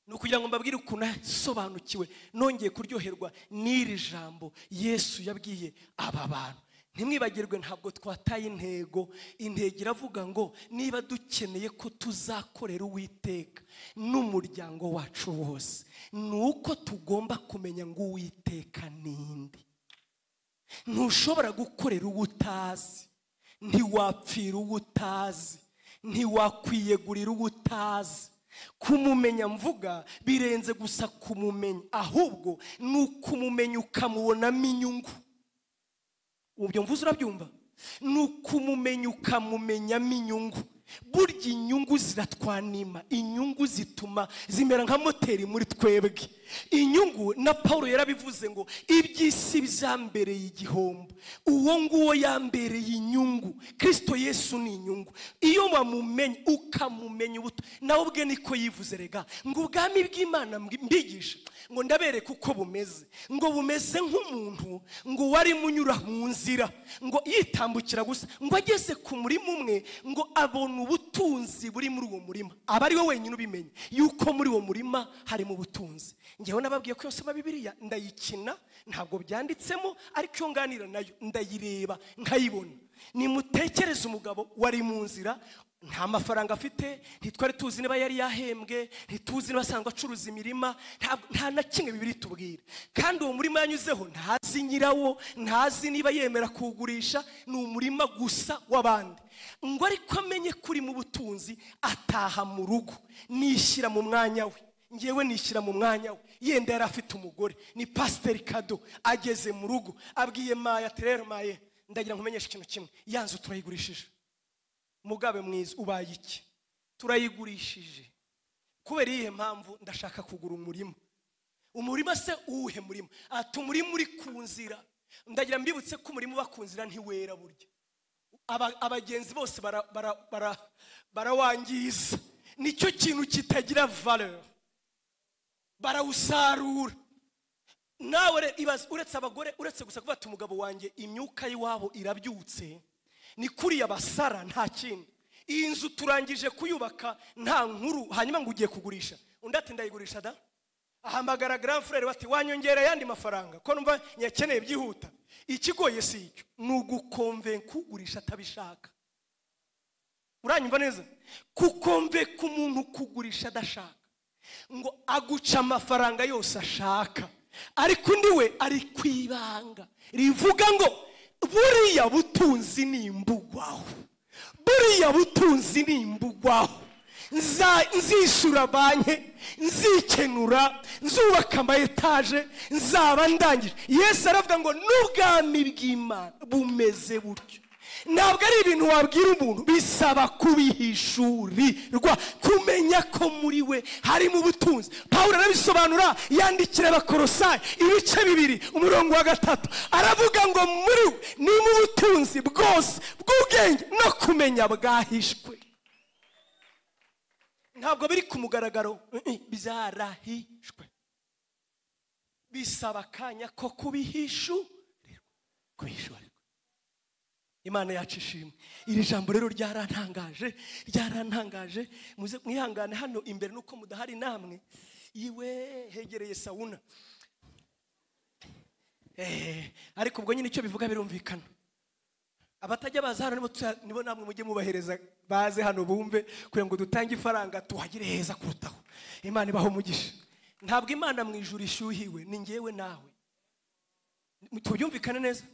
ni ukugira ngo mbabwire ukuntu nasobanukiwe nongeye kuryoherwa n'iri jambo yesu yabwiye aba bantu ntimwibagirwe ntabwo twataye intego intego iravuga ngo niba dukeneye ko tuzakorera uwiteka n'umuryango wacu wose ni uko tugomba kumenya ngo uwiteka ninde ntushobora gukorera uwo utazi ntiwapfira uwo utazi ntiwakwiyegurira uwo utazi kumumenya mvuga birenze gusa kumumenya ahubwo ni ukumumenya ukamubonamo inyungu ubu byo mvuze urabyumva ni ukumumenya ukamumenyamo inyungu burya inyungu ziratwanima inyungu zituma zimera nka moteri muri twebwe inyungu na paul yarabivuze ngo iby'isi byambereye igihombo uwo nguwo yambereye inyungu kirisito yesu ni inyungu iyo wamumenye ukamumenya ubuto nawe ubwe niko yivuze rega ngo ubwami bw'imana mbwi- mbigisha ngo ndabereke uko bumeze ngo bumeze nk'umuntu ngo wari munyura mu nzira ngo yitambukira gusa ngo ageze ku murima umwe ngo abona ubutunzi buri muri uwo murima aba ari we wenyine ubimenye yuko muri uwo murima harimo ubutunzi ngewe nababwiye ko iyo nsoma bibiliya ndayikina ntabwo byanditsemo ariko iyo nganira nayo ndayireba nkayibona nimutekereze umugabo wari mu nzira nta mafaranga afite ntitwari tuzi niba yari yahembwe ntituzi niba asanzwe acuruza imirima nta- nta na kimwe bibiri tubwira kandi uwo murima yanyuzeho ntazi nyirawo ntazi niba yemera kuwugurisha ni umurima gusa w'abandi ngo ariko amenye ko uri mu butunzi ataha mu rugo nishyira mu mwanya we ngewe nishyira mu mwanya we yenda yari afite umugore ni pasiteri kado ageze mu rugo abwiye maya ati rero maye ndagira ngo umenyeshe ikintu kimwe yanzu turayigurishije mugabe mwiza ubaye iki turayigurishije kubera iyihe mpamvu ndashaka kugura umurima umurima se uwuhe murima ati umurima uri ku nzira ndagira mbibutse ko umurima uba ku nzira ntiwera burya Aba- abagenzi bose bara- bara- bara- barawangiza nicyo kintu kitagira valeur barawusarura nawe re- ibaze uretse abagore uretse gusa kuba ati umugabo wanjye imyuka y'iwabo irabyutse ni kuriya basara nta kindi iyi nzu turangije kuyubaka nta nkuru hanyuma ngo ugiye kugurisha undi ati ndayigurisha da ahamagara grand frere bati wanyongera ayandi mafaranga ko numva nyakeneye byihuta ikigoye si icyo ni ugukomvenka ugurisha atabishaka uranyumva neza kukomve k'umuntu kugurisha adashaka ngo aguca amafaranga yose ashaka ariko undi we ari ku ibanga rivuga ngo buriya butunzi ni imbugwaho buriya butunzi ni imbugwaho Nza- nzishyura banki nzikenura nzubaka ama etaje nzaba ndangije yesu aravuga ngo n'ubwami bw'imana bumeze butyo ntabwo ari ibintu wabwira umuntu bisaba kubihishurirwa kumenya ko muri we harimo ubutunzi pawulo arabisobanura yandikira abakorosayi ibice bibiri umurongo wa gatatu aravuga ngo muri we nimo ubutunzi bwose bw'ubwenge no kumenya bwahishwe ntabwo biri ku mugaragaro Mm-mm, byarahishwe bisaba akanya ko kubihishurirwa kubihishurirwa imana yacu ishimwe iri jambo rero ryarantangaje ryarantangaje muze mwihangane hano imbere nuko mudahari namwe iwe hegereye sawuna Eh, ariko ubwo nyine icyo bivuga birumvikana abatajya baza hano nibo tuya- nibo namwe mujye mubahereza baze hano bumve kugira ngo dutange ifaranga tuhagire heza kurutaho imana ibaho umugisha ntabwo imana mu ijuru ishyuhiwe ni ngewe nawe tubyumvikane neza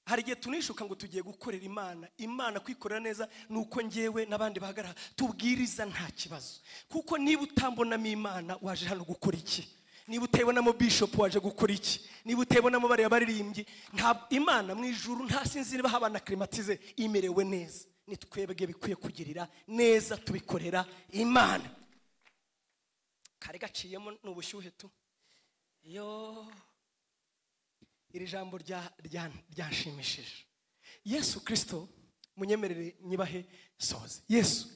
hari igihe tunishuka ngo tugiye gukorera imana imana kwikorera neza ni uko ngewe n'abandi bahagarara tubwiriza nta kibazo kuko niba utambonamo imana waje hano gukora iki niba utayibonamo bishop waje gukora iki niba utayibonamo bariya baririmbyi ntabwo imana mu ijuru nta sinzi niba habana kirimatize imerewe neza ni twebwe bikwiye kugirira neza tubikorera imana kari gaciyemo ni ubushyuhe tu yoo iri jambo rya- rya- ryanshimishije yesu kirisito munyemerere nyibahe soze yesu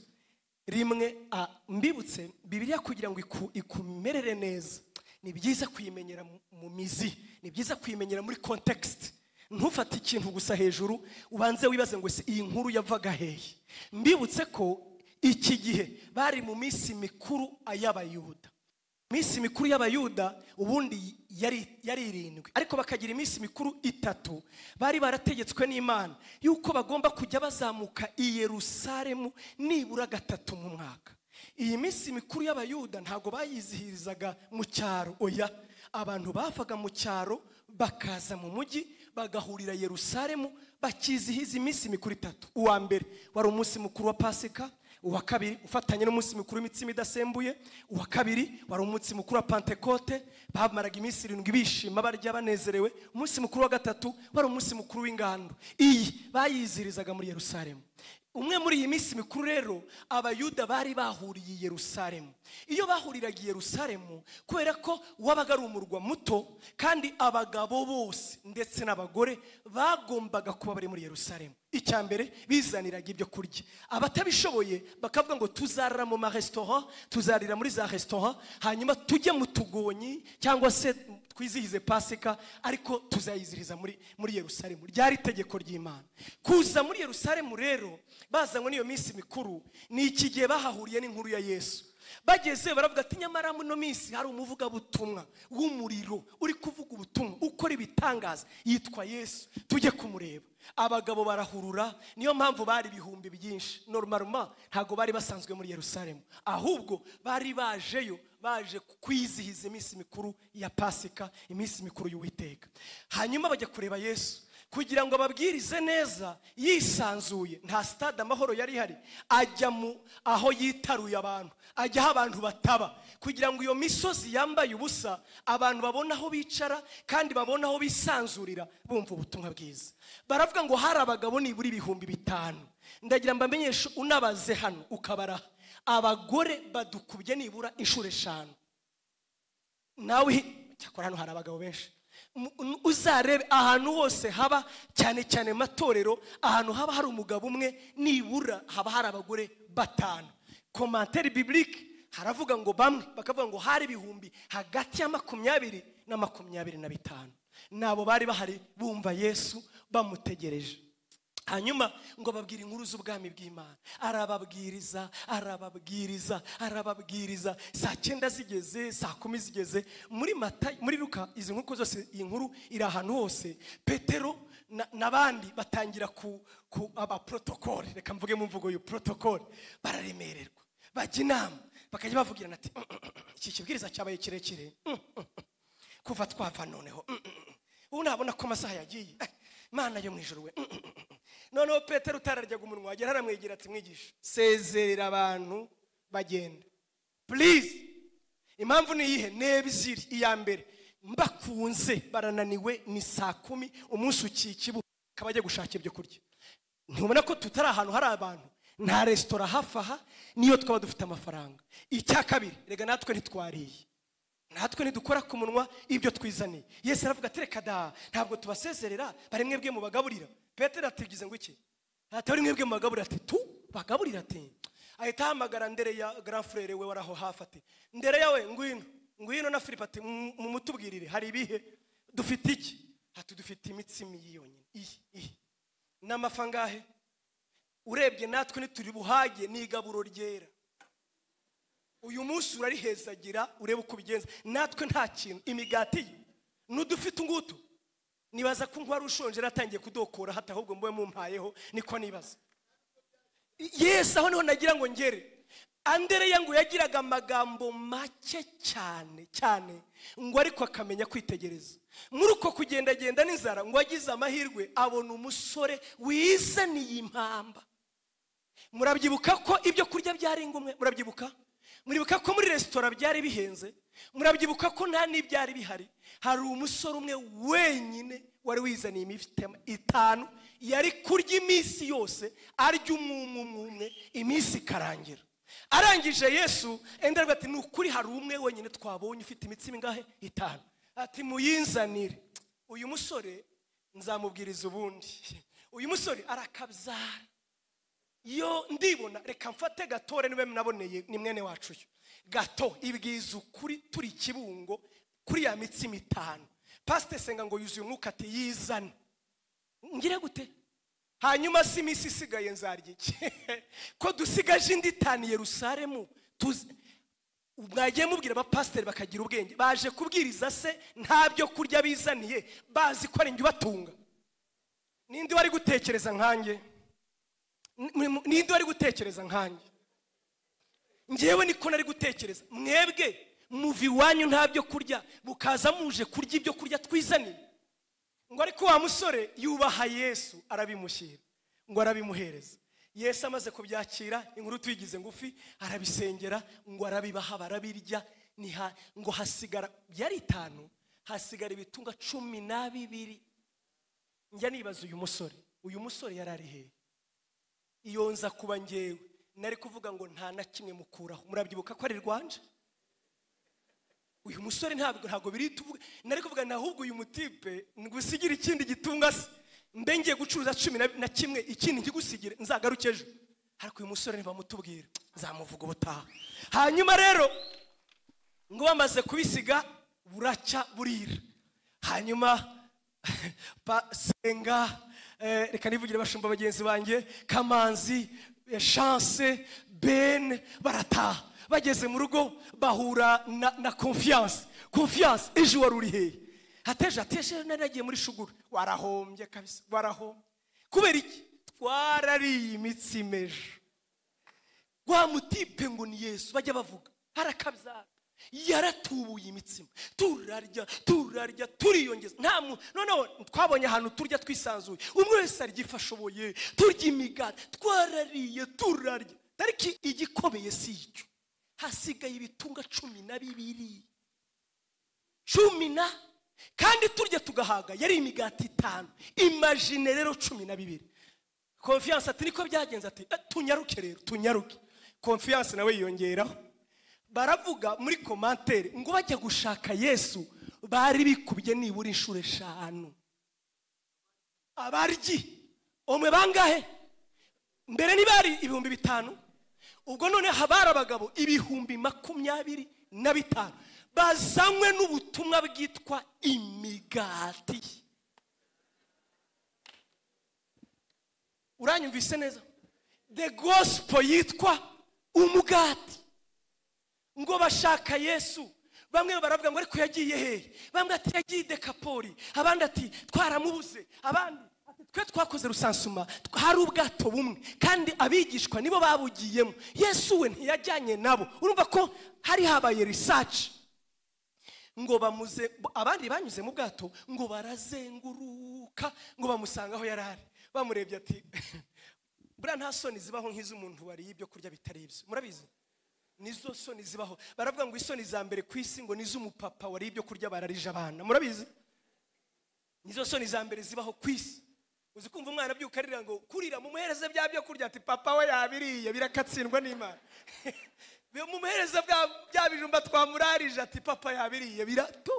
rimwe a, mbibutse bibiliya kugira ngo iku- ikumerere neza ni byiza kuyimenyera mu- mu mizi ni byiza kuyimenyera muri kontekisite ntufate ikintu gusa hejuru ubanze wibaze ngo ese iyi nkuru yavaga hehe mbibutse ko iki gihe bari mu minsi mikuru y'abayuda iminsi mikuru y'abayuda ubundi yari yari irindwi ariko bakagira iminsi mikuru itatu bari barategetswe n'imana yuko bagomba kujya bazamuka i yerusalemu nibura gatatu mu mwaka iyi minsi mikuru y'abayuda ntabwo bayizihirizaga mu cyaro oya abantu bavaga mu cyaro bakaza mu mujyi bagahurira yerusalemu bakizihiza iminsi mikuru itatu uwa mbere wari umunsi mukuru wa pasika uwa kabiri ufatanye n'umunsi mukuru w'imitsima idasembuye uwa kabiri wari umunsi mukuru wa pantekote bamaraga iminsi irindwi bishima barya banezerewe umunsi mukuru wa gatatu wari umunsi mukuru w'ingando iyi bayizihirizaga muri yerusalemu umwe muri iyi minsi mikuru rero abayuda bari bahuriye i yerusalemu iyo bahuriraga i yerusalemu kubera ko wabaga ari umurwa muto kandi abagabo bose ndetse n'abagore bagombaga kuba bari muri yerusalemu icya mbere bizaniraga ibyo kurya abatabishoboye bakavuga ngo tuzarira mu maresitora tuzarira muri za resitora hanyuma tujye mu tugonyi cyangwa se twizihize pasika ariko tuzayizihiriza muri muri yerusalemu ryari itegeko ry'imana kuza muri yerusalemu rero bazanywe n'iyo minsi mikuru ni iki gihe bahahuriye n'inkuru ya yesu bageze baravuga ati nyamara muno minsi hari umuvugabutumwa w'umuriro uri kuvuga ubutumwa ukora ibitangaza yitwa yesu tujye kumureba abagabo barahurura niyo mpamvu bari ibihumbi byinshi norumaruma ntabwo bari basanzwe muri yerusalemu ahubwo bari bajeyo baje kwizihiza iminsi mikuru ya pasika iminsi mikuru y'uwiteka hanyuma bajya kureba yesu kugira ngo ababwirize neza yisanzuye nta sitade amahoro yari ihari ajya mu aho yitaruye abantu ajya aho abantu bataba kugira ngo iyo misozi yambaye ubusa abantu babone aho bicara kandi babone aho bisanzurira bumva ubutumwa bwiza baravuga ngo hari abagabo nibura ibihumbi bitanu ndagira mbamenyeshe unabaze hano ukabaraha abagore badukubye nibura inshuro eshanu nawe cyakora hano hari abagabo benshi uzarebe ahantu hose haba cyane cyane matorero ahantu haba hari umugabo umwe nibura haba hari abagore batanu komantere bibirike haravuga ngo bamwe bakavuga ngo hari ibihumbi hagati ya makumyabiri na makumyabiri na bitanu nabo bari bahari bumva yesu bamutegereje hanyuma ngo babwire inkuru z'ubwami bw'imana arababwiriza arababwiriza arababwiriza saa cyenda zigeze saa kumi zigeze muri mata muri ruka izi nkuru zose iyi nkuru iri ahantu hose petero n'abandi batangira ku ku abaporotokole reka mvuge mu mvugo y'u porotokole bararemererwa bajya inama bakajya bavugirana ati iki kibwiriza cyabaye kirekire kuva twava noneho ubu nabona ko amasaha yagiye imana yo mu ijoro we noneho petero utararyaga umunwa wagera aramwegera ati mwigisha sezerera abantu bagenda purize impamvu ni iyihe neba iziri iya mbere mbakunze barananiwe ni saa kumi umunsi ukiye ikibuga akaba ajya gushaka ibyo kurya ntubona ko tutari ahantu hari abantu nta resitora hafi aha niyo twaba dufite amafaranga icya kabiri reka natwe ntitwariye natwe ntidukora ku munwa ibyo twizaniye yesu aravuga ati reka da ntabwo tubasezerera bari mwebwe mubagaburira petero atigize ngo iki ati bari mwebwe mubagaburira ati tu bagaburira ati ahita ahamagara ndere ya garafurere we waraho hafi ati ndere yawe ngwino ngwino na filipe ati mu mutubwirire hari ibihe dufite iki ati dufite imitsima iyi yonyine iyi iyi n'amafa ngahe urebye natwe ntituri buhage ni igaburo ryera uyu munsi urarihezagira urebe uko ubigenza natwe nta kintu imigati ye n'udufite ungutu nibaza ko wari ushonje yaratangiye kudokora hata ahubwo mube mumpayeho niko nibaza yesi aho niho nagira ngo ngere andereya ngo yagiraga amagambo make cyane cyane ngo ariko akamenya kwitegereza muri uko kugendagenda n'inzara ngo agize amahirwe abona umusore wizaniye impamba murabyibuka ko ibyo kurya byari ingumwe murabyibuka muribuka ko muri resitora byari bihenze murabyibuka ko nta n'ibyari bihari hari umusore umwe wenyine wari wizaniye imiti itanu yari kurya iminsi yose arya umwe umwe iminsi ikarangira arangije yesu enda ati ni ukuri hari umwe wenyine twabonye ufite imitsi mingahe itanu ati muyinzanire uyu musore nzamubwiriza ubundi uyu musore arakabyara yo ndibona reka mfate gatore niwe naboneye ni mwene wacu yo gato ibwiza ukuri turi kibungo kuri ya mitsima itanu pasite senga ngo yuzuye umwuka ati yizane ngire gute hanyuma si iminsi isigaye nzarya iki ko dusigaje indi itanu yerusaremu mwagiye mubwira abapasiteri bakagira ubwenge baje kubwiriza se nta byo kurya bizaniye bazi ko ari njye ubatunga ninde wari gutekereza nkanjye ninde wari gutekereza nkanjye ngewe niko nari gutekereza mwebwe muva iwanyu nta byo kurya mukaza muje kurya ibyo kurya twizaniye ngo ariko wa musore yubaha yesu arabimushyira ngo arabimuhereza yesu amaze kubyakira inkuru tuyigize ngufi arabisengera ngo arabibaha barabirya ngo hasigara byari itanu hasigara ibitunga cumi na bibiri njya nibaza uyu musore uyu musore yari ari hehe iyo nza kuba ngewe nari kuvuga ngo nta na kimwe mukuraho murabyibuka ko ari rwanje uyu musore ntabwo ntabwo biri tuvuge nari kuvuga ahubwo uyu mutipe ngusigire ikindi gitunga se mbe ngiye gucuruza cumi na kimwe ikindi nkigusigire nzagaruke ejo ariko uyu musore ntibamutubwira nzamuvuga ubutaha hanyuma rero ngo bamaze kubisiga buracya burira hanyuma senga reka nivugire bashumba bagenzi banjye kamanzi shanse bene barataha bageze mu rugo bahura na na konfiyanse konfiyanse ejo wari uri hehe hateje hateje nari nagiye muri shugura warahombye kabisa warahombye kubera iki twarariye imitsi mejo wa mutipe ngo ni yesu bajya bavuga harakabyara yaratubuye imitsima turarya turarya turiyongeza nta muntu noneho twabonye ahantu turya twisanzuye umwe wese arya ifa ashoboye turya imigati twarariye turarya ariko igikobeye si icyo hasigaye ibitunga cumi na bibiri cumi na kandi turya tugahaga yari imigati itanu imajine rero cumi na bibiri konfiyanse ati niko byagenze ati "Eh, tunyaruke rero tunyaruke konfiyanse nawe yiyongeraho baravuga muri komantere ngo bajya gushaka yesu bari bikubye nibura inshuro eshanu abaryi umwe bangahe mbere ni bari ibihumbi bitanu ubwo noneho abari abagabo ibihumbi makumyabiri na bitanu bazanywe n'ubutumwa bwitwa imigati uranyumvise neza the gospel yitwa umugati ngo bashaka yesu bamwe baravuga ngo ariko yagiye hehe bamwe ati yagiye i dekapoli abandi ati twaramubuze abandi ati twe twakoze rusansuma hari ubwato bumwe kandi abigishwa nibo babugiyemo yesu we ntiyajyanye nabo urumva ko hari habaye risaci ngo bamuze abandi banyuze mu bwato ngo barazenguruka ngo bamusanga aho yari ari bamurebye ati buriya nta soni zibaho nk'iz'umuntu wariye ibyo kurya bitari ibyo murabizi nizo soni zibaho baravuga ngo isoni za mbere ku isi ngo niz'umupapa wariye ibyo kurya bararije abana murabizi nizo soni za mbere zibaho ku isi uzi kumva umwana abyuka arira ngo kurira mumuhereze bya byo kurya ati papa we yabiriye birakatsindwa n'imana mumuhereze bya- bya bijumba twamurarije ati papa yabiriye birato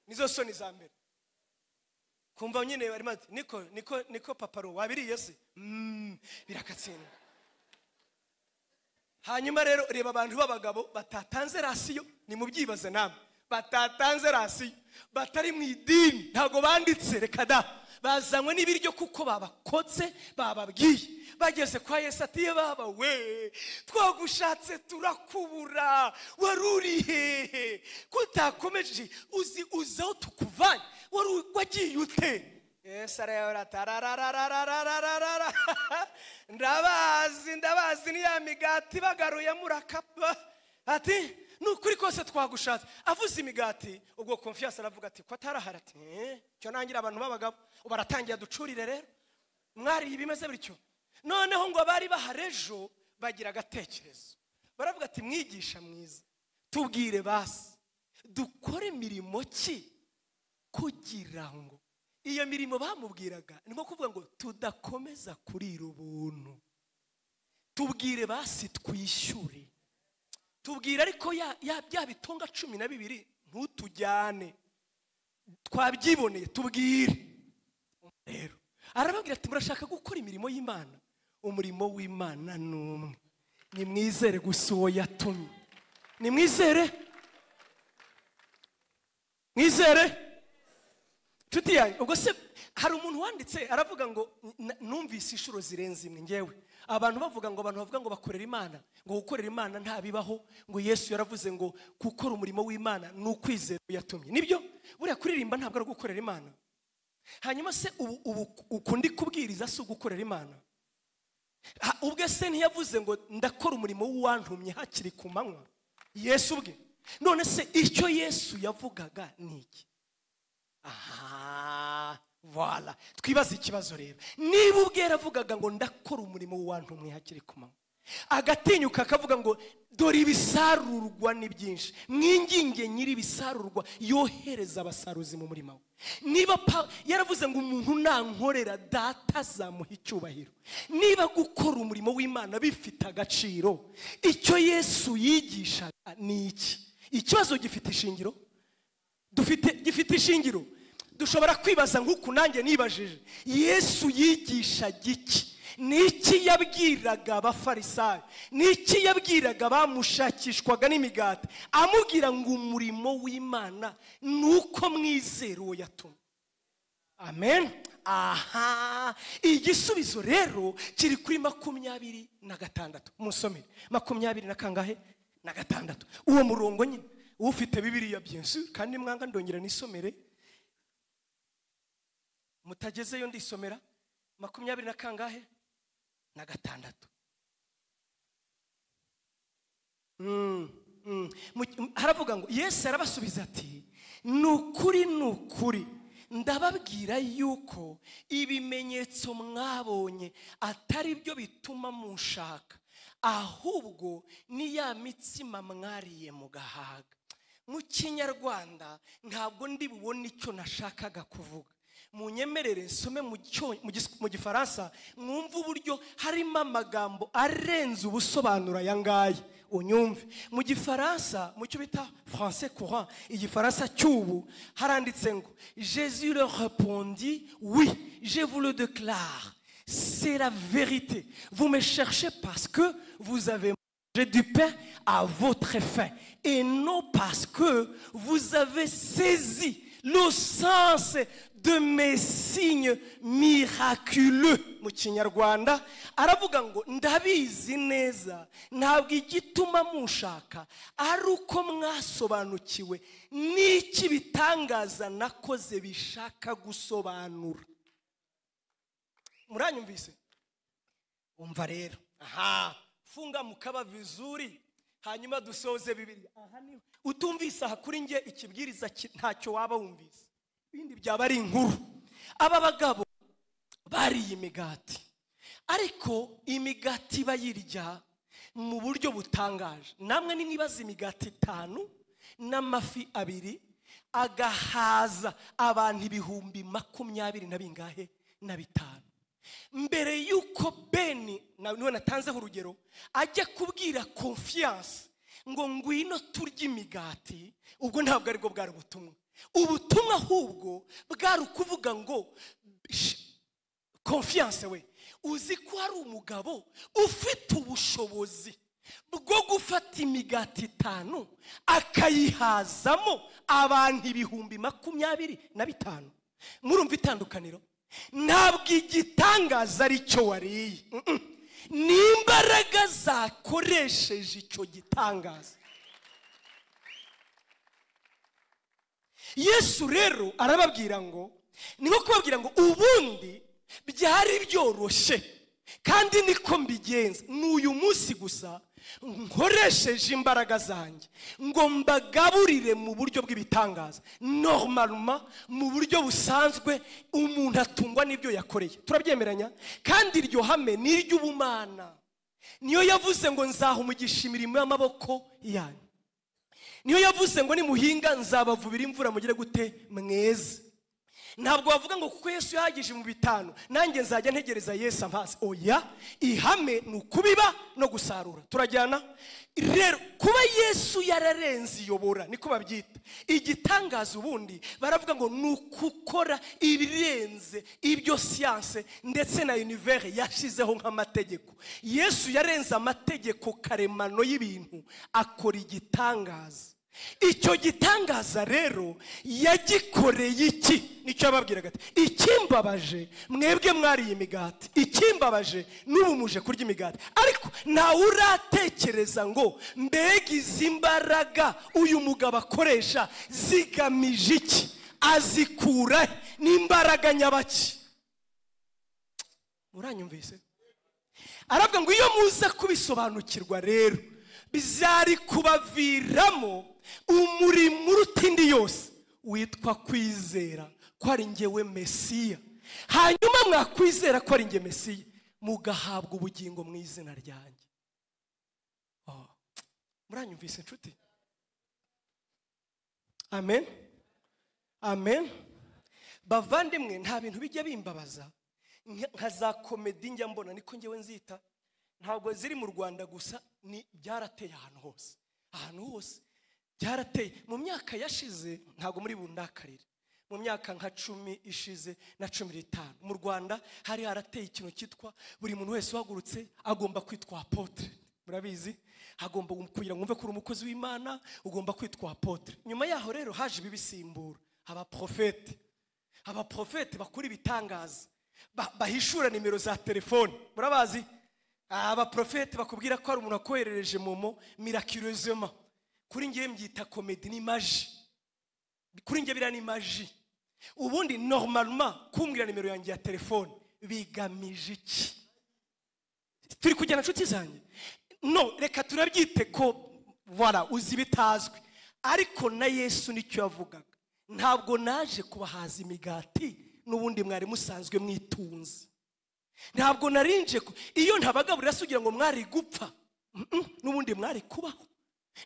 nizo soni za mbere kumva nyine barimo ati niko niko niko paparo wabiriye se Mm, birakatsindwa hanyuma rero reba abantu b'abagabo batatanze rasiyo nimubyibaze namwe batatanze rasiyo batari mu idini ntabwo banditse reka da bazanywe n'ibiryo kuko babakotse bababwiye bageze kwa yesu ati "Ye baba we twagushatse turakubura wari uri hehe ko utakomeje uzi uzi aho tukuvanye wari u- wagiye ute yesu arayobora tararararararararara ndabazi ndabazi ni ya migati bagaruye murakapa ati ni ukuri kose twagushatse avuze imigati ubwo konfiyanse aravuga ati ko atarahara ati "Eh, cyo nangira abantu b'abagabo ubu aratangira ducurire rero mwariye bimeze bityo noneho ngo abari bahari ejo bagira agatekerezo baravuga ati mwigisha mwiza tubwire basi dukore imirimo ki kugira ngo iyo mirimo bamubwiraga ni nko kuvuga ngo tudakomeza kurira ubuntu tubwire basi twishyure tubwire ariko ya ya- bya bitunga cumi na bibiri ntutujyane twabyiboneye tubwire rero arababwira ati murashaka gukora imirimo y'imana umurimo w'imana ni umwe nimwizere gusa uwo yatumye nimwizere mwizere nshuti yanjye ubwo se hari umuntu wanditse aravuga ngo "N- numvise inshuro zirenze imwe ngewe abantu bavuga ngo abantu bavuga ngo bakorera imana ngo gukorera imana ntabibaho ngo yesu yaravuze ngo gukora umurimo w'imana ni ukwizera yatumye nibyo buriya kuririmba ntabwo ari ugukorera imana hanyuma se ubu ubu ukundi kubwiriza si ugukorera imana Ha- ubwe se ntiyavuze ngo ndakora umurimo w'uwantumye hakiri ku manywa yesu ubwe none se icyo yesu yavugaga ni iki aha voila twibaze ikibazo rero niba ubwe yaravugaga ngo ndakora umurimo w'uwantumwe hakiri ku manywa agatinyuka akavuga ngo dore ibisarurwa ni byinshi mwinginge nyir'ibisarurwa yohereza abasaruzi mu murima we niba pa- yaravuze ngo umuntu nankorera data azamuha icyubahiro niba gukora umurimo w'imana bifite agaciro icyo yesu yigishaga ni iki ikibazo gifite ishingiro dufite gifite ishingiro dushobora kwibaza nk'uku nanjye nibajije yesu yigisha giki ni iki yabwiraga abafarisayo ni iki yabwiraga abamushakishwaga n'imigati amubwira ngo umurimo w'imana ni uko mwizera uwo yatumye amen aha igisubizo rero kiri kuri makumyabiri na gatandatu musomere makumyabiri na kangahe na gatandatu uwo murongo nyine ufite bibiriya byinshi kandi mwanga ndongera nisomere mutagezeyo ndisomera makumyabiri na kangahe na gatandatu Mm, mm. Mu- m- haravuga ngo yesu arabasubiza ati ni ukuri ni ukuri ndababwira yuko ibimenyetso mwabonye atari byo bituma munshaka ahubwo ni ya mitsima mwariye mu gahaga mu kinyarwanda ntabwo ndi bubone icyo nashakaga kuvuga munyemerere nsome mu cyo- mu gis- mu gifaransa mwumve uburyo harimo amagambo arenze ubusobanuro aya ngaya unyumve mu gifaransa mu cyo bita français courant igifaransa cy'ubu haranditse ngo jésus leur répondit oui je vous le déclare c'est la vérité vous me cherchez parce que vous avez mangé du pain à votre faim et non parce que vous avez saisi le sens de mes signes miraculeux mu kinyarwanda aravuga ngo ndabizi neza ntabwo igituma munshaka ari uko mwasobanukiwe n'iki bitangaza nakoze bishaka gusobanura muranyumvise umva rero aha funga mukaba vizuri hanyuma dusoze bibiri aha niho utumvise aha kuri nge ikibwiriza ki- ntacyo waba wumvise ibindi byaba ari inkuru aba bagabo bariye imigati ariko imigati bayirya mu buryo butangaje namwe nimwibaza imigati itanu n'amafi abiri agahaza abantu ibihumbi makumyabiri na bingahe na bitanu mbere y'uko beni na- niwe natanzeho urugero ajya kubwira konfiyanse ngo ngwino turye imigati ubwo ntabwo aribwo bwari ubutumwa ubutumwa ahubwo bwari ukuvuga ngo "Sh- konfiyanse we uzi ko hari umugabo ufite ubushobozi bwo gufata imigati itanu akayihazamo abantu ibihumbi makumyabiri na bitanu murumva itandukaniro ntabwo igitangaza ari cyo wariye Mm-mm. ni imbaraga zakoresheje icyo gitangaza yesu rero arababwira ngo ni nko kubabwira ngo ubundi byari byoroshye kandi niko mbigenza ni uyu munsi gusa nkoresheje imbaraga zanjye ngo mbagaburire mu buryo bw'ibitangaza normalement mu buryo busanzwe umuntu atungwa n'ibyo yakoreye turabyemeranya kandi iryo hame ni iry'ubumana niyo yavuze ngo nzaha umugisha imirimo y'amaboko yanyu niyo yavuze ngo nimuhinga nzabavubira imvura mugire gute mweze ntabwo wavuga ngo kuko yesu yahagije mu bitanu nanjye nzajya ntegereza yesu ampaze oya ihame ni ukubiba no gusarura turajyana rero kuba yesu yararenze iyobora niko babyita igitangaza ubundi baravuga ngo ni ukukora ibirenze ibyo siyanse ndetse na univere yashyizeho nk'amategeko yesu yarenze amategeko karemano y'ibintu akora igitangaza icyo gitangaza rero yagikoreye iki nicyo yababwiraga ati ikimbabaje mwebwe mwariye imigati ikimbabaje n'ubu muje kurya imigati ariko ntawe uratekereza ngo mbega izi mbaraga uyu mugabo akoresha zigamije iki azikura he? ni imbaraga nyabaki muranyumvise aravuga ngo iyo muza kubisobanukirwa rero bizari kubaviramo umurimo uruta indi yose witwa kwizera ko ari ngewe mesiya hanyuma mwakwizera ko ari nge mesiya mugahabwa ubugingo mu izina ryanjye Oh, muranyumvise inshuti amen amen bavandimwe nta bintu bijya bimbabaza nka nka za komedi njya mbona niko ngewe nzita ntabwo ziri mu rwanda gusa ni byarateye ahantu hose ahantu hose byarateye mu myaka yashize ntabwo muri bundakarire mu myaka nka cumi ishize na cumi n'itanu mu rwanda hari harateye ikintu cyitwa buri muntu wese uhagurutse agomba kwitwa apotre murabizi hagomba kugira ngo umve ko uri umukozi w'imana ugomba kwitwa apotre nyuma yaho rero haje ibibisimbura abaprofete abaprofete bakora ibitangaza ba- bahishura nimero za telefone murabazi abaprofete bakubwira ko hari umuntu wakoherereje momo mirakirozema kuri ngewe mbyita komedi ni maji kuri ngewe biriya ni maji ubundi norumaruma kumbwira nimero yanjye ya telefone bigamije iki turi kujyana inshuti zanjye no reka turabyite ko wara uzi bitazwi ariko na yesu nicyo yavugaga ntabwo naje kubahaza imigati n'ubundi mwari musanzwe mwitunze ntabwo narinje ku- iyo ntabagaburira se ugira ngo mwari gupfa Mm-mm, n'ubundi mwari kubaho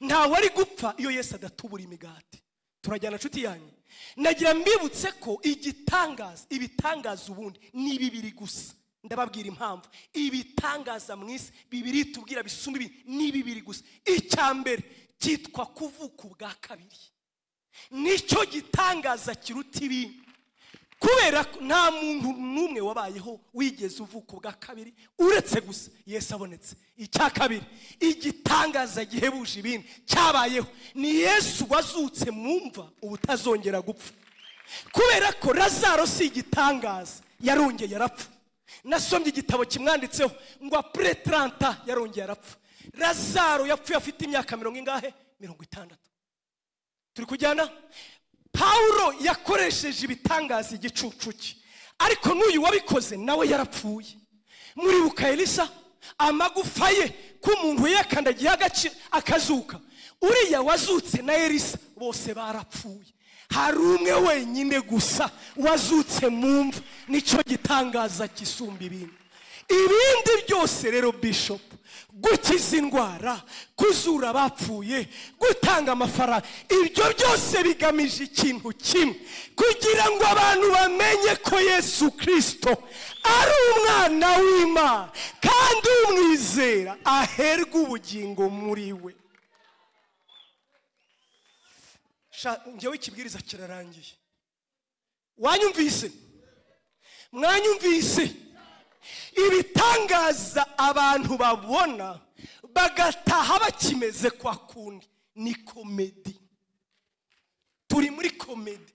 ntawe ari gupfa iyo yesu adatubura imigati turajyana nshuti yanyu nagira mbibutse ko igitangaza ibitangaza ubundi ni bibiri gusa ndababwira impamvu ibitangaza mu isi bibiri tubwira bisumba ibi ni bibiri gusa icya mbere cyitwa kuvuka ubwa kabiri nicyo gitangaza kiruta ibindi kubera ko nta muntu n'umwe wabayeho wigeze uvuka ubwa kabiri uretse gusa yesu abonetse icya kabiri igitangaza gihebuje ibindi cyabayeho ni yesu wazutse mu mva ubutazongera gupfa kubera ko razaro si igitangaza yarongeye arapfa nasomye igitabo kimwanditseho ngo apure taranta yarongeye arapfa razaro yapfuye afite imyaka mirongo ingahe mirongo itandatu turi kujyana pawulo yakoresheje ibitangaza igicucu cye ariko n'uyu wabikoze nawe yarapfuye muribuka elisa amagufa ye ko umuntu yakandagiye agace akazuka uriya wazutse na elisa bose barapfuye hari umwe wenyine gusa wazutse mu mva nicyo gitangaza kisumba ibindi ibindi byose rero bishopu gukiza indwara kuzura abapfuye gutanga amafaranga ibyo byose bigamije ikintu kimwe kugira ngo abantu bamenye ko yesu kirisito ari umwana w'imana kandi umwizera aherwa ubugingo muri we Sha- njyewe ikibwiriza kirarangiye wanyumvise mwanyumvise ibitangaza abantu babona bagataha bakimeze kwa kundi ni komedi turi muri komedi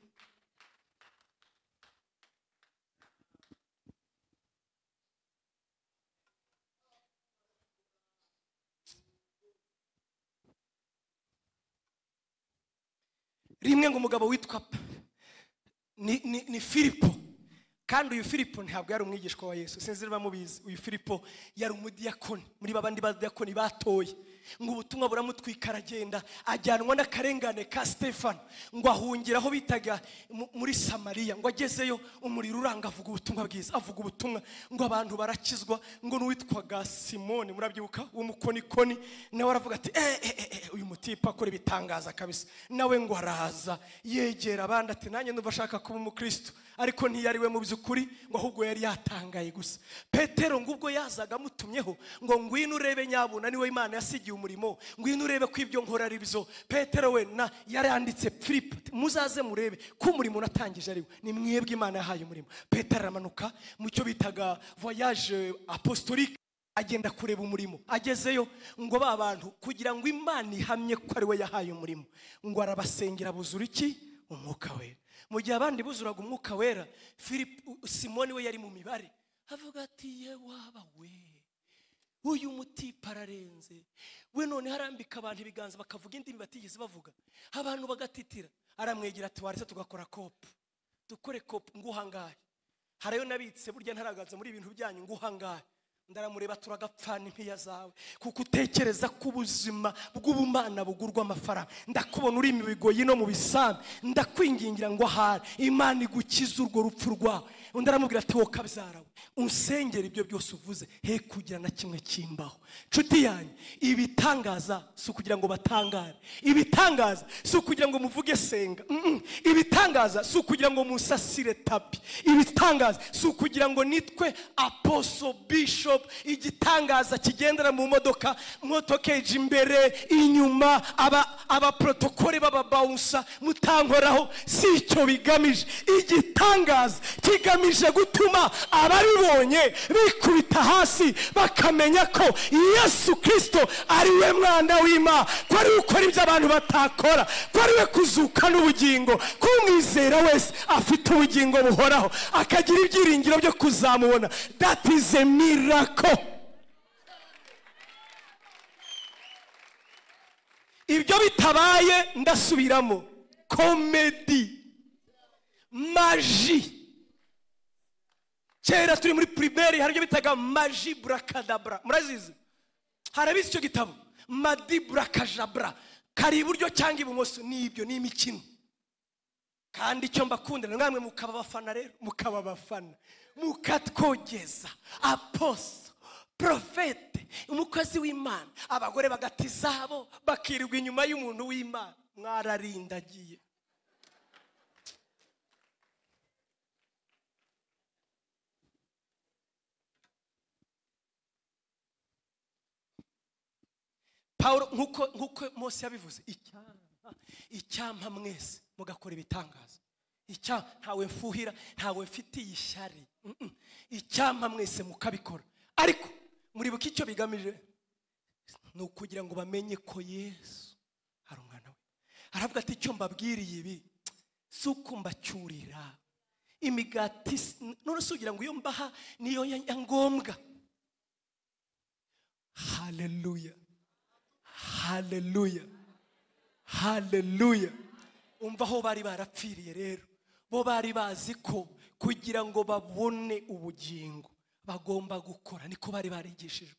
rimwe ngo umugabo witwa Pa- ni, ni, ni filipo kandi uyu filipo ntabwo yari umwigishwa wa yesu sinzi niba mubizi uyu filipo yari umudiyakoni muri babandi badiyakoni batoye ngo ubutumwa buramutwika aragenda ajyanwa n'akarengane ka stefano ngo ahungira aho bitaga mu- muri samariya ngo agezeyo umuriro uranga avuga ubutumwa bwiza avuga ubutumwa ngo abantu barakizwa ngo n'uwitwaga simoni murabyibuka w'umukonikoni nawe aravuga ati eh, eh, eh, eh, uyu mutipa akora ibitangaza kabisa nawe ngo araza yegera abandi ati nanjye ndumva ashaka kuba umukristo ariko ntiyari we mu by'ukuri ngo ahubwo yari yatangaye gusa petero ngo ubwo yazaga amutumyeho ngo ngwino urebe nyabuna niwe imana yasigiye umurimo ngwino urebe ko ibyo nkora ari byo petero we na yaranditse filipo ati, muzaze murebe ko umurimo natangije ari we ni mwebwe imana yahaye umurimo petero aramanuka mu cyo bitaga voyage apostolique agenda kureba umurimo agezeyo ngo ba bantu kugira ngo imana ihamye ko ari we yahaye umurimo ngo arabasengera buzura iki umwuka wera mu gihe abandi buzuraga umwuka wera Philip- u- simoni we yari mu mibare avuga ati ye waba we uyu mutipa ararenze we none harambika abantu ibiganza bakavuga indimi batigeze bavuga abantu bagatitira aramwegera ati waretse tugakora kopu dukore kopu nguhangaye hari ayo nabitse burya ntaragaza muri ibintu byanyu nguhangaye ndaramureba turagapfana impiya zawe kuko utekereza ko ubuzima bw'ubumana bugurwa amafaranga ndakubona uri mu bigoyi no mu bisambu ndakwingingira ngo ahari imana igukize urwo rupfu rwawe undi aramubwira ati wowe kabyara we unsengera ibyo byose uvuze he kugira na kimwe kimbaho nshuti yanyu ibitangaza si ukugira ngo batangare ibitangaza si ukugira ngo muvuge senga Mm-mm. ibitangaza si ukugira ngo musasire tapi ibitangaza si ukugira ngo nitwe aposo bishop igitangaza kigendera mu modoka motokeji imbere inyuma aba abaprotokole b'ababawusa mutankoraho si icyo bigamije igitangaza kigamije gutuma ababibonye bikubita hasi bakamenya ko yesu kirisito ari we mwana w'imana ko ari we ukora ibyo abantu batakora ko ari we kuzuka n'ubugingo ko umwizera wese afite ubugingo buhoraho akagira ibyiringiro byo kuzamubona that is a miracle ibyo bitabaye ndasubiramo komedi maji kera turi muri pirimeri hari ibyo bitaga maji burakadabura murazizi harabizi icyo gitabo madi burakajabura kari iburyo cyangwa ibumoso ni ibyo ni imikino kandi icyo mbakundana namwe mukaba abafana rero mukaba abafana mukatwogeza aposo porofete umukozi w'imana abagore bagata izabo bakirirwa inyuma y'umuntu w'imana mwararindagiye paul nk'uko nk'uko Mose yabivuze icyampa icyampa mwese mugakora ibitangaza icyampa ntawe mfuhira ntawe mfitiye ishyari Mm, mm. icyampa mwese mukabikora ariko muribuka icyo bigamije ni ukugira ngo bamenye ko yesu ari umwana we aravuga ati icyo mbabwiriye ibi si uko mbacyurira imigati si- none si ugira ngo iyo mbaha niyo ya ya ngombwa haleluya haleluya haleluya umva aho bari barapfiriye rero bo bari bazi ko kugira ngo babone ubugingo bagomba gukora niko bari barigishijwe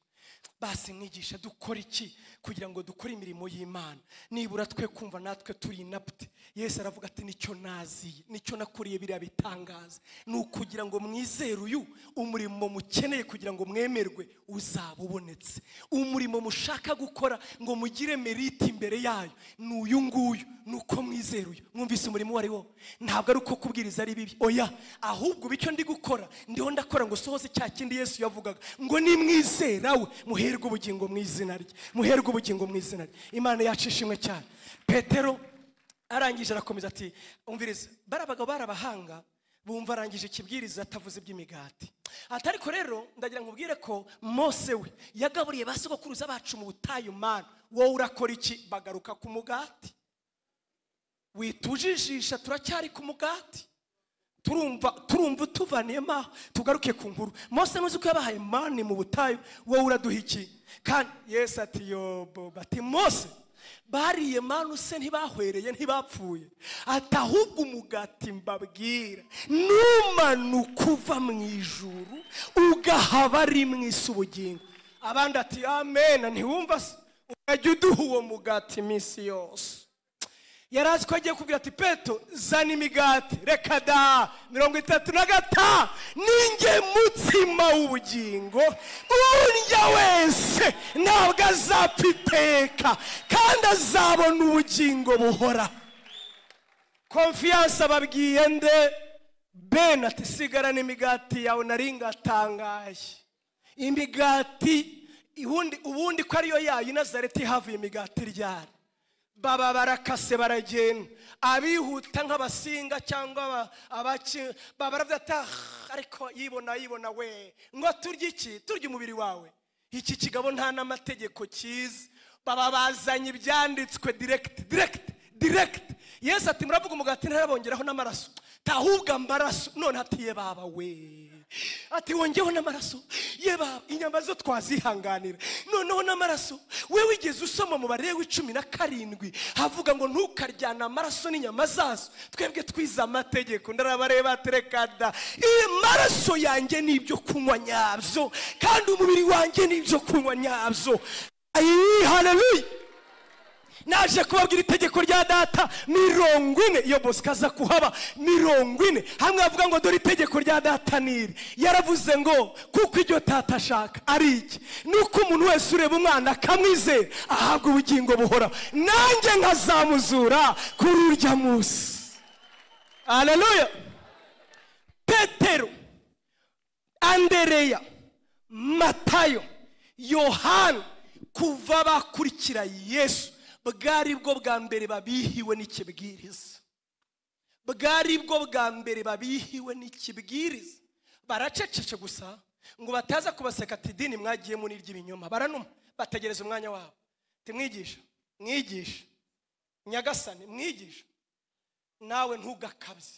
basi mwigisha dukora iki kugira ngo dukore imirimo y'imana nibura twe kumva natwe turi inapti yesu aravuga ati nicyo naziye nicyo nakuriye biriya bitangaza ni ukugira ngo mwizere uyu umurimo mukeneye kugira ngo mwemerwe uzaba ubonetse umurimo mushaka gukora ngo mugire merite imbere yayo ni uyu nguyu ni uko mwizera uyu mwumvise umurimo uwo ari wo ntabwo ari uko kubwiriza ari bibi oya ahubwo ubu icyo ndi gukora ndiho ndakora ngo sohoze cya kindi yesu yavugaga ngo nimwizera we muherwe ubugingo mu izina rye muherwe ubugingo mu izina rye imana yacu ishimwe cyane petero arangije arakomeza ati umviriza bari abagabo bari abahanga bumva arangije ikibwiriza atavuze iby'imigati ati ariko rero ndagira ngo ubwire ko mose we yagaburiye ba sogokuruza bacu mu butayu mana wowe urakora iki bagaruka ku mugati witujijisha turacyari ku mugati turumva turumva utuvaniyemo aho tugaruke ku nkuru mose ntuzi ko yabahaye mani mu butayu wowe uraduha iki kandi yesu ati yobo bati mose bariye mani se ntibahwereye ntibapfuye ati ahubwo umugati mbabwira numanuka uva mu ijuru ugaha abari mu isi ubugingo abandi ati amena ntiwumva se urajya uduha uwo mugati iminsi yose yari azi ko agiye kubwira ati peto zana imigati reka da mirongo itatu na gata ninjye mutsima w'ubugingo urya wese ntabwo azapfa iteka kandi azabona ubugingo buhora konfiyanse ababwiye nde ben ati sigara n'imigati yawe nari ngatangaye imigati ubundi ubundi ko ariyo yayo i nazareti havuye imigati ryari baba barakase baragenda abihuta nk'abasinga cyangwa aba- abaki baba baravuga ati "Ah, ariko yibona yibona we ngo turye iki turye umubiri wawe iki kigabo nta n'amategeko kizi baba bazanye ibyanditswe diregiti diregiti diregiti yesu ati muravuga umugati ntarabongeraho n'amaraso tahubwa amaraso none hatiye baba we ati wongeho n'amaraso ye baba inyama zo twazihanganira noneho n'amaraso we wigeze usoma mu barebe w'icumi na karindwi havuga ngo ntukaryana amaraso n'inyama zazo twebwe twize amategeko ndarabareba ati reka da amaraso yanjye ni ibyo kunywa nyabyo kandi umubiri wanjye ni ibyo kunywa nyabyo ayi haleluya naje kubabwira itegeko rya data mirongo ine iyo bose ikaza kuhaba mirongo ine hamwe bavuga ngo dore itegeko rya data niri yaravuze ngo kuko iryo tata ashaka ari iki ni uko umuntu wese ureba umwana akamwizera ahabwa ubugingo buhoraho nanjye nkazamuzura kuri urya munsi aleluya petero andereya matayo yohani kuva bakurikira yesu bwari bwo bwa mbere babihiwe n'ikibwiriza bwari bwo bwa mbere babihiwe n'ikibwiriza baracecece gusa ngo bataza kubaseka ati idini mwagiyemo n'iry'ibinyoma baranuma bategereza umwanya wabo timwigisha mwigisha nyagasani mwigisha nawe ntugakabye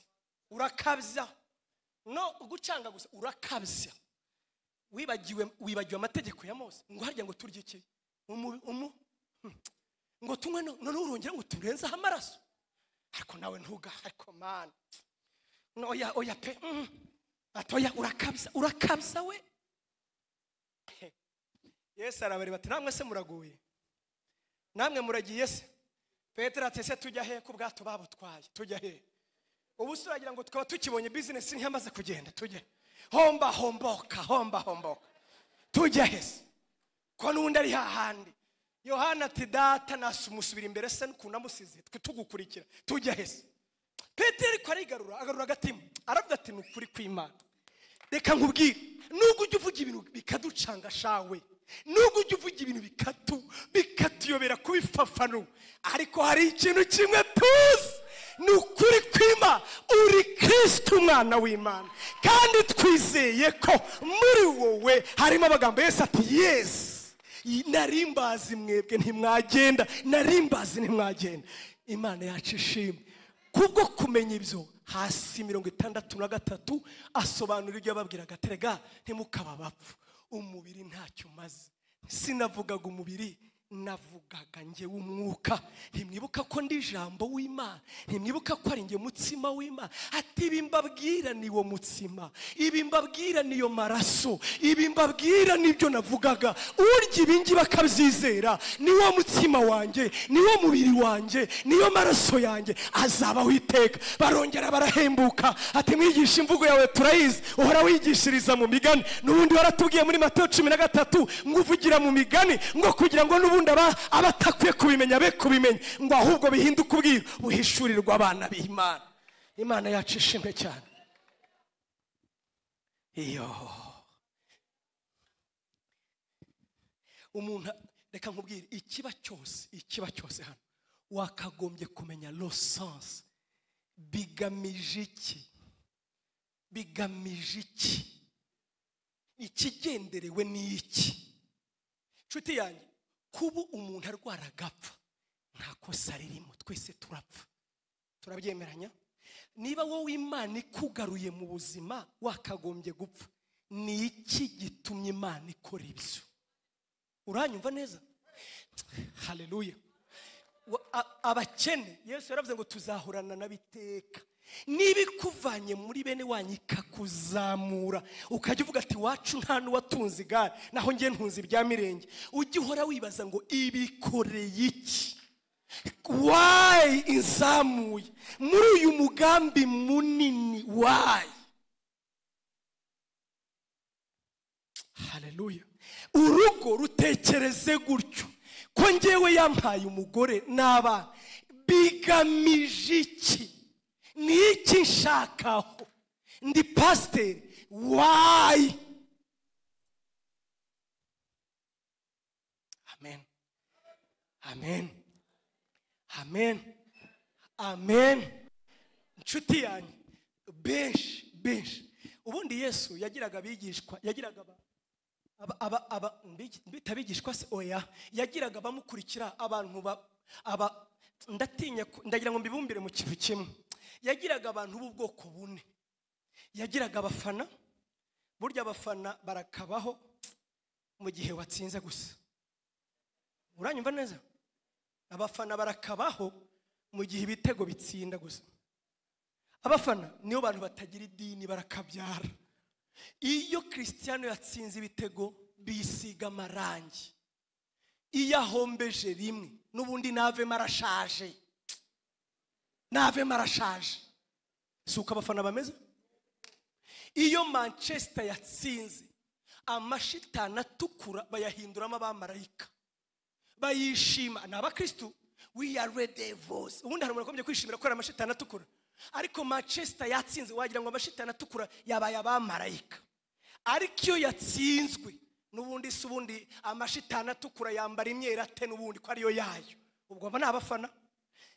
urakabya no gucanga gusa urakabya wibagiwe wibagiwe amategeko ya mose ngo harya ngo turye iki umu umu Hmm. ngo tunywe no- noneho urongera ngo turenzeho amaraso ariko nawe ntuga ariko mani oya oya pe mm. ati oya urakabya urakabya we yesu arabareba ati namwe se muraguye namwe muragiye se petero ati ese tujya he ku bwato babutwaye tujya he ubu se uragira ngo tukaba tukibonye bizinesi ntiyamaze kugenda tujya he? homba homboka homba homboka tujya he se ko n'undi ari hahandi yohana ati data nasumusubira imbere se n'ukuntu amusize twe tugukurikira tujya he se petero ariko arigarura agarura agatima aravuga ati ni ukuri kw'imana reka nkubwire nubwo ujya uvuga ibintu bikaducanga shawe nubwo ujya uvuga ibintu bikatu bikatuyobera kubifafanu ariko hari ikintu kimwe tuzi ni ukuri kwima uri kristo umwana w'imana kandi twizeye ko muri wowe harimo amagambo yose ati yesu narimbazi mwebwe ntimwagenda narimbazi ntimwagenda imana yacu ishimwe kubwo kumenya ibyo hasi mirongo itandatu na gatatu asobanura ibyo yababwiraga terega ntimukaba abapfu umubiri ntacyo umaze sinavugaga umubiri navugaga njye w'umwuka ntimwibuka ko ndi ijambo w'imana ntimwibuka ko ari njye mutsima w'imana ati ibi mbabwira ni wo mutsima ibi mbabwira ni yo maraso ibi mbabwira nibyo navugaga urya ibingibi akabyizera ni wo mutsima wanjye ni wo mubiri wanjye niyo maraso yanjye azabaho iteka barongera barahembuka ati mwigisha imvugo yawe turayizi uhora wigishiriza mu migani n'ubundi waratubwiye muri mateyo cumi na gatatu ngo uvugira mu migani ngo kugira ngo n'ubundi aba abatakwiye kubimenya be kubimenya ngo ahubwo bihinduke ubwiru buhishurirwa abana b'imana imana yacu ishimwe cyane iyo umuntu reka nkubwire ikiba cyose ikiba cyose hano wakagombye kumenya losansi bigamije iki bigamije iki ikigenderewe ni iki nshuti yanjye kuba umuntu arwara agapfa nta kosa ririmo twese turapfa turabyemeranya niba wowe imana ikugaruye mu buzima wakagombye gupfa ni iki gitumye imana ikora ibyo uranyumva neza haleluya Wa- a- abakene yesu yaravuze ngo tuzahorana n'abiteka niba ikuvanye muri bene wanyu ikakuzamura ukajya uvuga ati wacu nta n'uwatunze igare naho njye ntunze ibya mirenge ujye uhora wibaza ngo ibikoreye iki wayi inzamuye muri uyu mugambi munini wayi haleluya urugo rutekereze gutyo ko ngewe yampaye umugore n'abana bigamije iki ni iki nshakaho ndi pasiteri wayi amen amen amen amen inshuti yanjye benshi benshi ubundi yesu yagiraga abigishwa yagiraga abantu aba- aba- aba- mbi- mbita abigishwa se oya yagiraga abamukurikira abantu ba- aba ndatinya ku- ndagira ngo mbibumbire mu kintu kimwe yagiraga abantu b'ubwoko bune yagiraga abafana burya abafana barakabaho mu gihe watsinze gusa uranyumva neza abafana barakabaho mu gihe ibitego bitsinda gusa abafana nibo bantu batagira idini barakabyara iyo christiano yatsinze ibitego bisiga amarangi iyo ahombeje rimwe n'ubundi navemo arashaje navemo arashaje si uko abafana bameze iyo manchester yatsinze amashitani atukura bayahinduramo abamarayika bayishima ni abakirisitu we are redevos ubundi hari umuntu akomeje kwishimira kubera amashitani atukura ariko manchester yatsinze wagira ngo amashitani atukura yabaye abamarayika ariko iyo yatsinzwe n'ubundi si ubundi amashitani atukura yambara imyera ate n'ubundi ko ariyo yayo ubwo aba ni abafana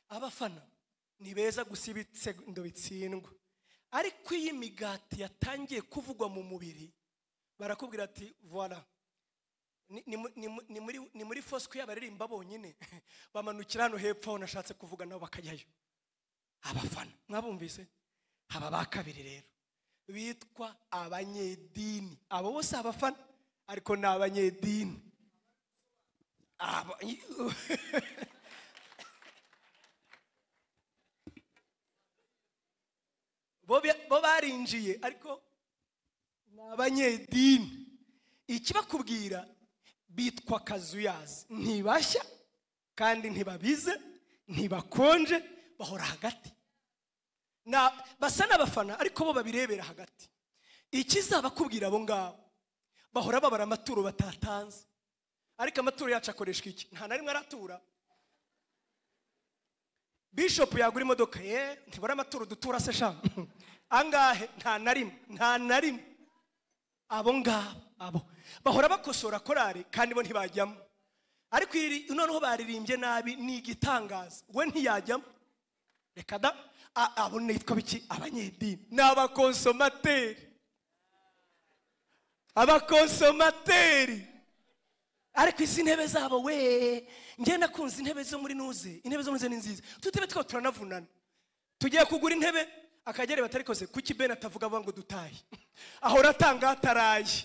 abafana ni beza gusa ibitego bitsindwa ariko iyo imigati yatangiye kuvugwa mu mubiri barakubwira ati voila ni- ni mu- ni mu- ni muri- ni muri fosque y'abaririmba bonyine bamanukira hano hepfo aho nashatse kuvuga nabo bakajyayo abafana mwabumvise haba ba kabiri rero bitwa abanyedini abo bose abafana ariko ni abanyedini Aba- barinjiye ariko ni abanyedini ikibakubwira bitwa kazuyazi ntibashya kandi ntibabize ntibakonje bahora hagati Na- basa n'abafana ariko bo babirebera hagati ikizabakubwira abo ngabo bahora babara amaturo batatanze ariko amaturo yacu akoreshwa iki nta na rimwe aratura bishopu yagura imodoka ye ntibara amaturo dutura se sha angahe nta na rimwe nta na rimwe abo ngabo abo bahora bakosora korari kandi bo ntibajyamo ariko iri noneho baririmbye nabi ni igitangaza we ntiyajyamo reka da a- abo nitwa biki abanyedini ni abakonsomateri abakonsomateri ariko izi ntebe zabo we njye nakunze intebe zo muri nuze intebe zo muri nuze ni nziza tutebe two turanavunana tugiye kugura intebe akagere batarikoze kuki ben atavuga avuga ngo dutahe ahora atanga ataraye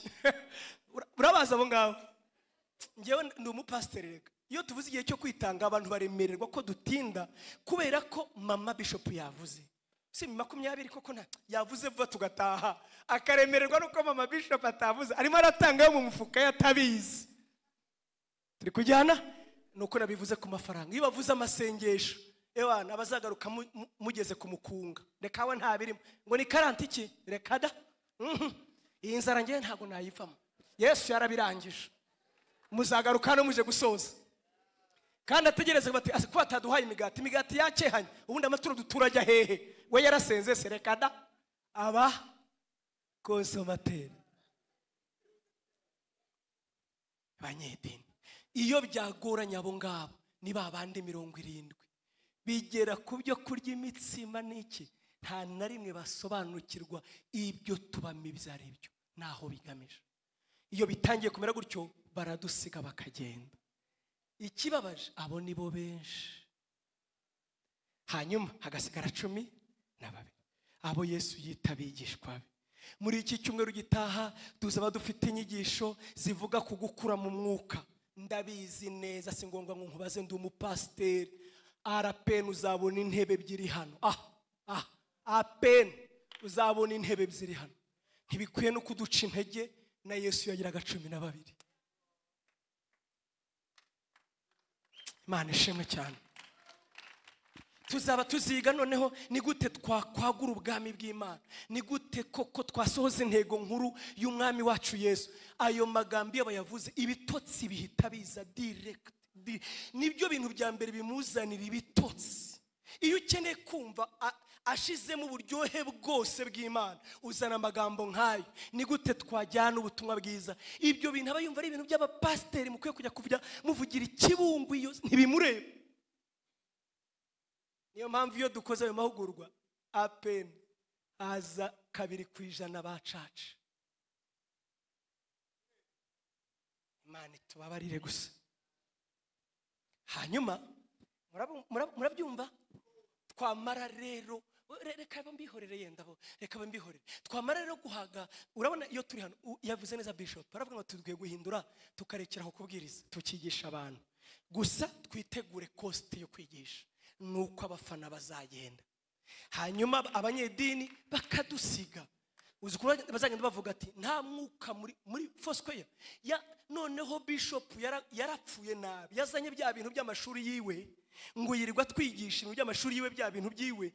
Ura- urabazi abo ngabo njyewe ndi umupasiteri reka iyo tuvuze igihe cyo kwitanga abantu baremererwa ko dutinda kubera ko mama bishopu yavuze si mu makumyabiri koko nta yavuze vuba tugataha akaremererwa nuko mama bishopu atavuze arimo aratangayo mu mufuka ye atabizi turi kujyana ni uko nabivuze ku mafaranga iyo bavuze amasengesho ewa abazagaruka mugeze ku mukunga reka we ntabirimo ngo ni karanti iki reka da Mhm. iyi nzara ngewe ntabwo nayivamo yesu yarabirangije muzagaruka hano muje gusoza kandi ategereze bati "Ase ko bataduhaye imigati imigati yakehanye ubundi amaturo dutura ajya hehe we yarasenze se reka da aba konsomateri banyedini iyo byagoranye abo ngabo ni ba bandi mirongo irindwi bigera ku byo kurya imitsima n'iki nta na rimwe basobanukirwa ibyo tubamo ibyo ari byo n'aho bigamije iyo bitangiye kumera gutyo baradusiga bakagenda ikibabaje abo ni bo benshi hanyuma hagasigara cumi na babiri abo yesu yita abigishwa be muri iki cyumweru gitaha tuzaba dufite inyigisho zivuga ku gukura mu mwuka ndabizi neza si ngombwa ngo nkubaze ndi umupasiteri arapen uzabona intebe ebyiri hano ah ah apen uzabona intebe ebyiri hano ntibikwiye no kuduca intege na yesu yagiraga cumi na babiri imana ishimwe cyane tuzaba tuziga noneho ni gute twakwagura ubwami bw'imana ni gute koko twasohoza intego nkuru y'umwami wacu yesu ayo magambo iyo bayavuze ibitotsi bihita biza direct di- nibyo bintu bya mbere bimuzanira ibitotsi iyo ukeneye kumva a- ashizemo uburyohe bwose bw'imana uzana amagambo nk'ayo ni gute twajyana ubutumwa bwiza ibyo bintu aba yumva ari ibintu by'abapasiteri mukwiye kujya kujya muvugira ikibungu iyo ntibimureba niyo mpamvu iyo dukoze ayo mahugurwa apen aza kabiri ku ijana bacaca imana itubabarire gusa hanyuma murabu- murabu- murabyumva twamara rero re- reka mbihorere yenda bo reka mbihorere twamara rero guhaga urabona iyo turi hano u- yavuze neza bishop baravuga ngo tugiye guhindura tukarekera aho kubwiriza tukigisha abantu gusa twitegure kosti yo kwigisha ni uko abafana bazagenda hanyuma ab- abanyedini bakadusiga uzi ukuntu bazagenda bavuga ati nta mwuka muri muri fosikoya ya noneho bishopu yara- yarapfuye nabi yazanye bya bintu by'amashuri yiwe ngo yirirwa twigisha ibintu by'amashuri yiwe bya bintu byiwe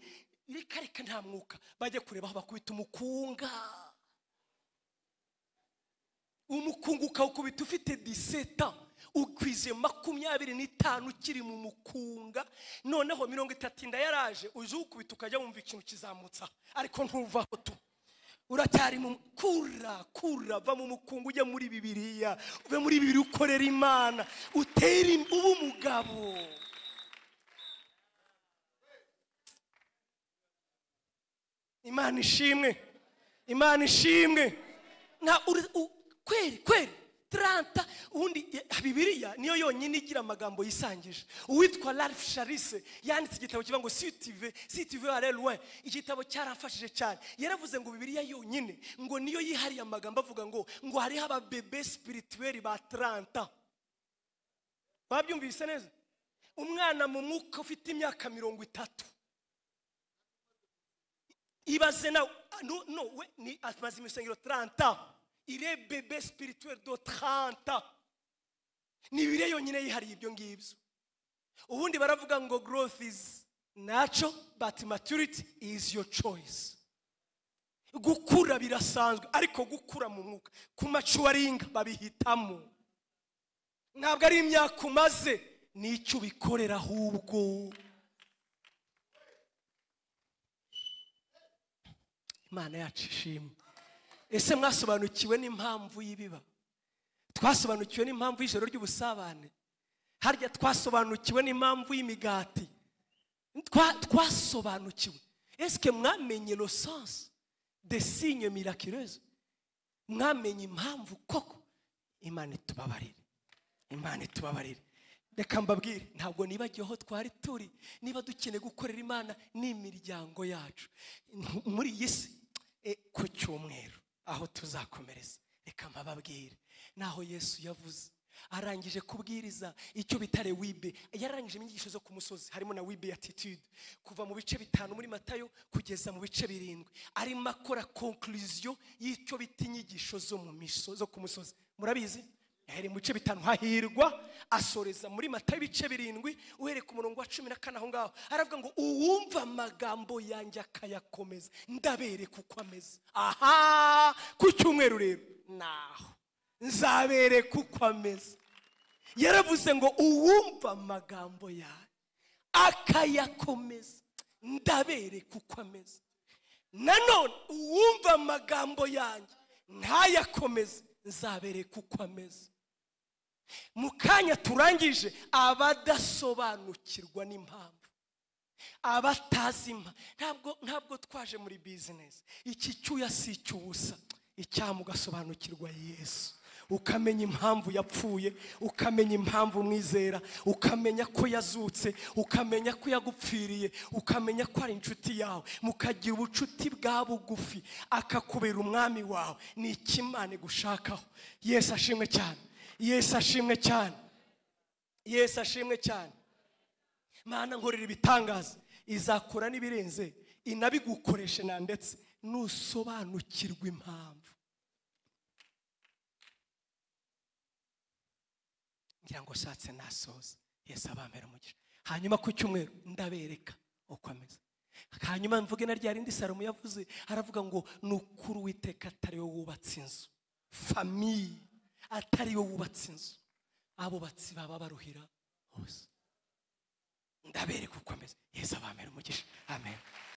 reka reka nta mwuka bajye kureba aho bakubita umukunga umukungu ukawukubita ufite diseta ukwize makumyabiri n'itanu ukiri mu mukunga noneho mirongo itatu inda yaraje uzi uwukubita ukajya wumva ikintu kizamutsa ariko ntuvaho tu uracyari mu kura kura va mu mukungu ujya muri bibiriya uve muri bibiri ukorera imana utere im- ube umugabo imana ishimwe imana ishimwe nta uri- u- kweri kweri taranta ubundi eh, bibiliya niyo yonyine igira amagambo yisangije uwitwa ralph sharise yanditse igitabo kivuga ngo sitive sitive areruwe igitabo cyarafashije cyane yaravuze ngo bibiliya yonyine ngo niyo yihariye amagambo avuga ngo ngo hariho ababebe sipirituweri ba taranta wabyumvise neza umwana mu mwuka ufite imyaka mirongo itatu ibaze nawe Ah, no no we ni amaze imisengero 30 ire bebe spirituel do 30 ni bire yonyine yihariye ibyo ngibyo ubundi baravuga ngo growth is natural but maturity is your choice gukura birasanzwe ariko gukura mu mwuka ku macuwaringa babihitamo ntabwo ari imyaka umaze ni icyo ubikorera ahubwo imana yacu ishimwe ese mwasobanukiwe n'impamvu y'ibiba twasobanukiwe n'impamvu y'ijoro ry'ubusabane harya twasobanukiwe n'impamvu y'imigati Twa- twasobanukiwe esike mwamenye inosansi desinye mirakirezo mwamenye impamvu koko imana itubabarire imana itubabarire reka mbabwire ntabwo nibagiwe aho twari turi niba dukeneye gukorera imana n'imiryango yacu Ntu- muri iyi si e, ku cyumweru aho tuzakomereza reka mbababwire naho yesu yavuze arangije kubwiriza icyo bita rewibe yararangije inyigisho zo ku musozi harimo na wibe attitude kuva mu bice bitanu muri matayo kugeza mu bice birindwi arimo akora conclusion y'icyo bita inyigisho zo mu miso zo ku musozi murabizi yahereye mu bice bitanu hahirwa asoreza muri mata ibice birindwi uhereye ku murongo wa cumi na kane aho ngaho aravuga ngo uwumva amagambo yanjye akayakomeza ndabereka uko ameze aha ku cyumweru rero naho nzabereka uko ameze yaravuze ngo uwumva amagambo yawe akayakomeza ndabereka uko ameze nanone uwumva amagambo yanjye ntayakomeze nzabereka uko ameze mu kanya turangije abadasobanukirwa n'impamvu abatazi impa ntabwo ntabwo twaje muri bizinesi iki cyuya si icy'ubusa icyaha ugasobanukirwa yesu ukamenya impamvu yapfuye ukamenya impamvu umwizera ukamenya ko yazutse ukamenya ko yagupfiriye ukamenya ko ari inshuti yawe mukagira ubucuti bwa bugufi akakubera umwami wawe ni ikimana gushakaho yesu ashimwe cyane yesu ashimwe cyane yesu ashimwe cyane mana nkorera ibitangaza izakora n'ibirenze inabigukoreshe na ndetse nusobanukirwa impamvu ngira ngo ushatse nasoza yesu abambera umugisha hanyuma ku cyumweru ndabereka uko ameze hanyuma mvuge na rya rindi salomo yavuze aravuga ngo ni ukuri uwiteka atari we wubatse inzu famiye atari we wubatse inzu abubatsi baba baruhira hose ndabereka uko ameze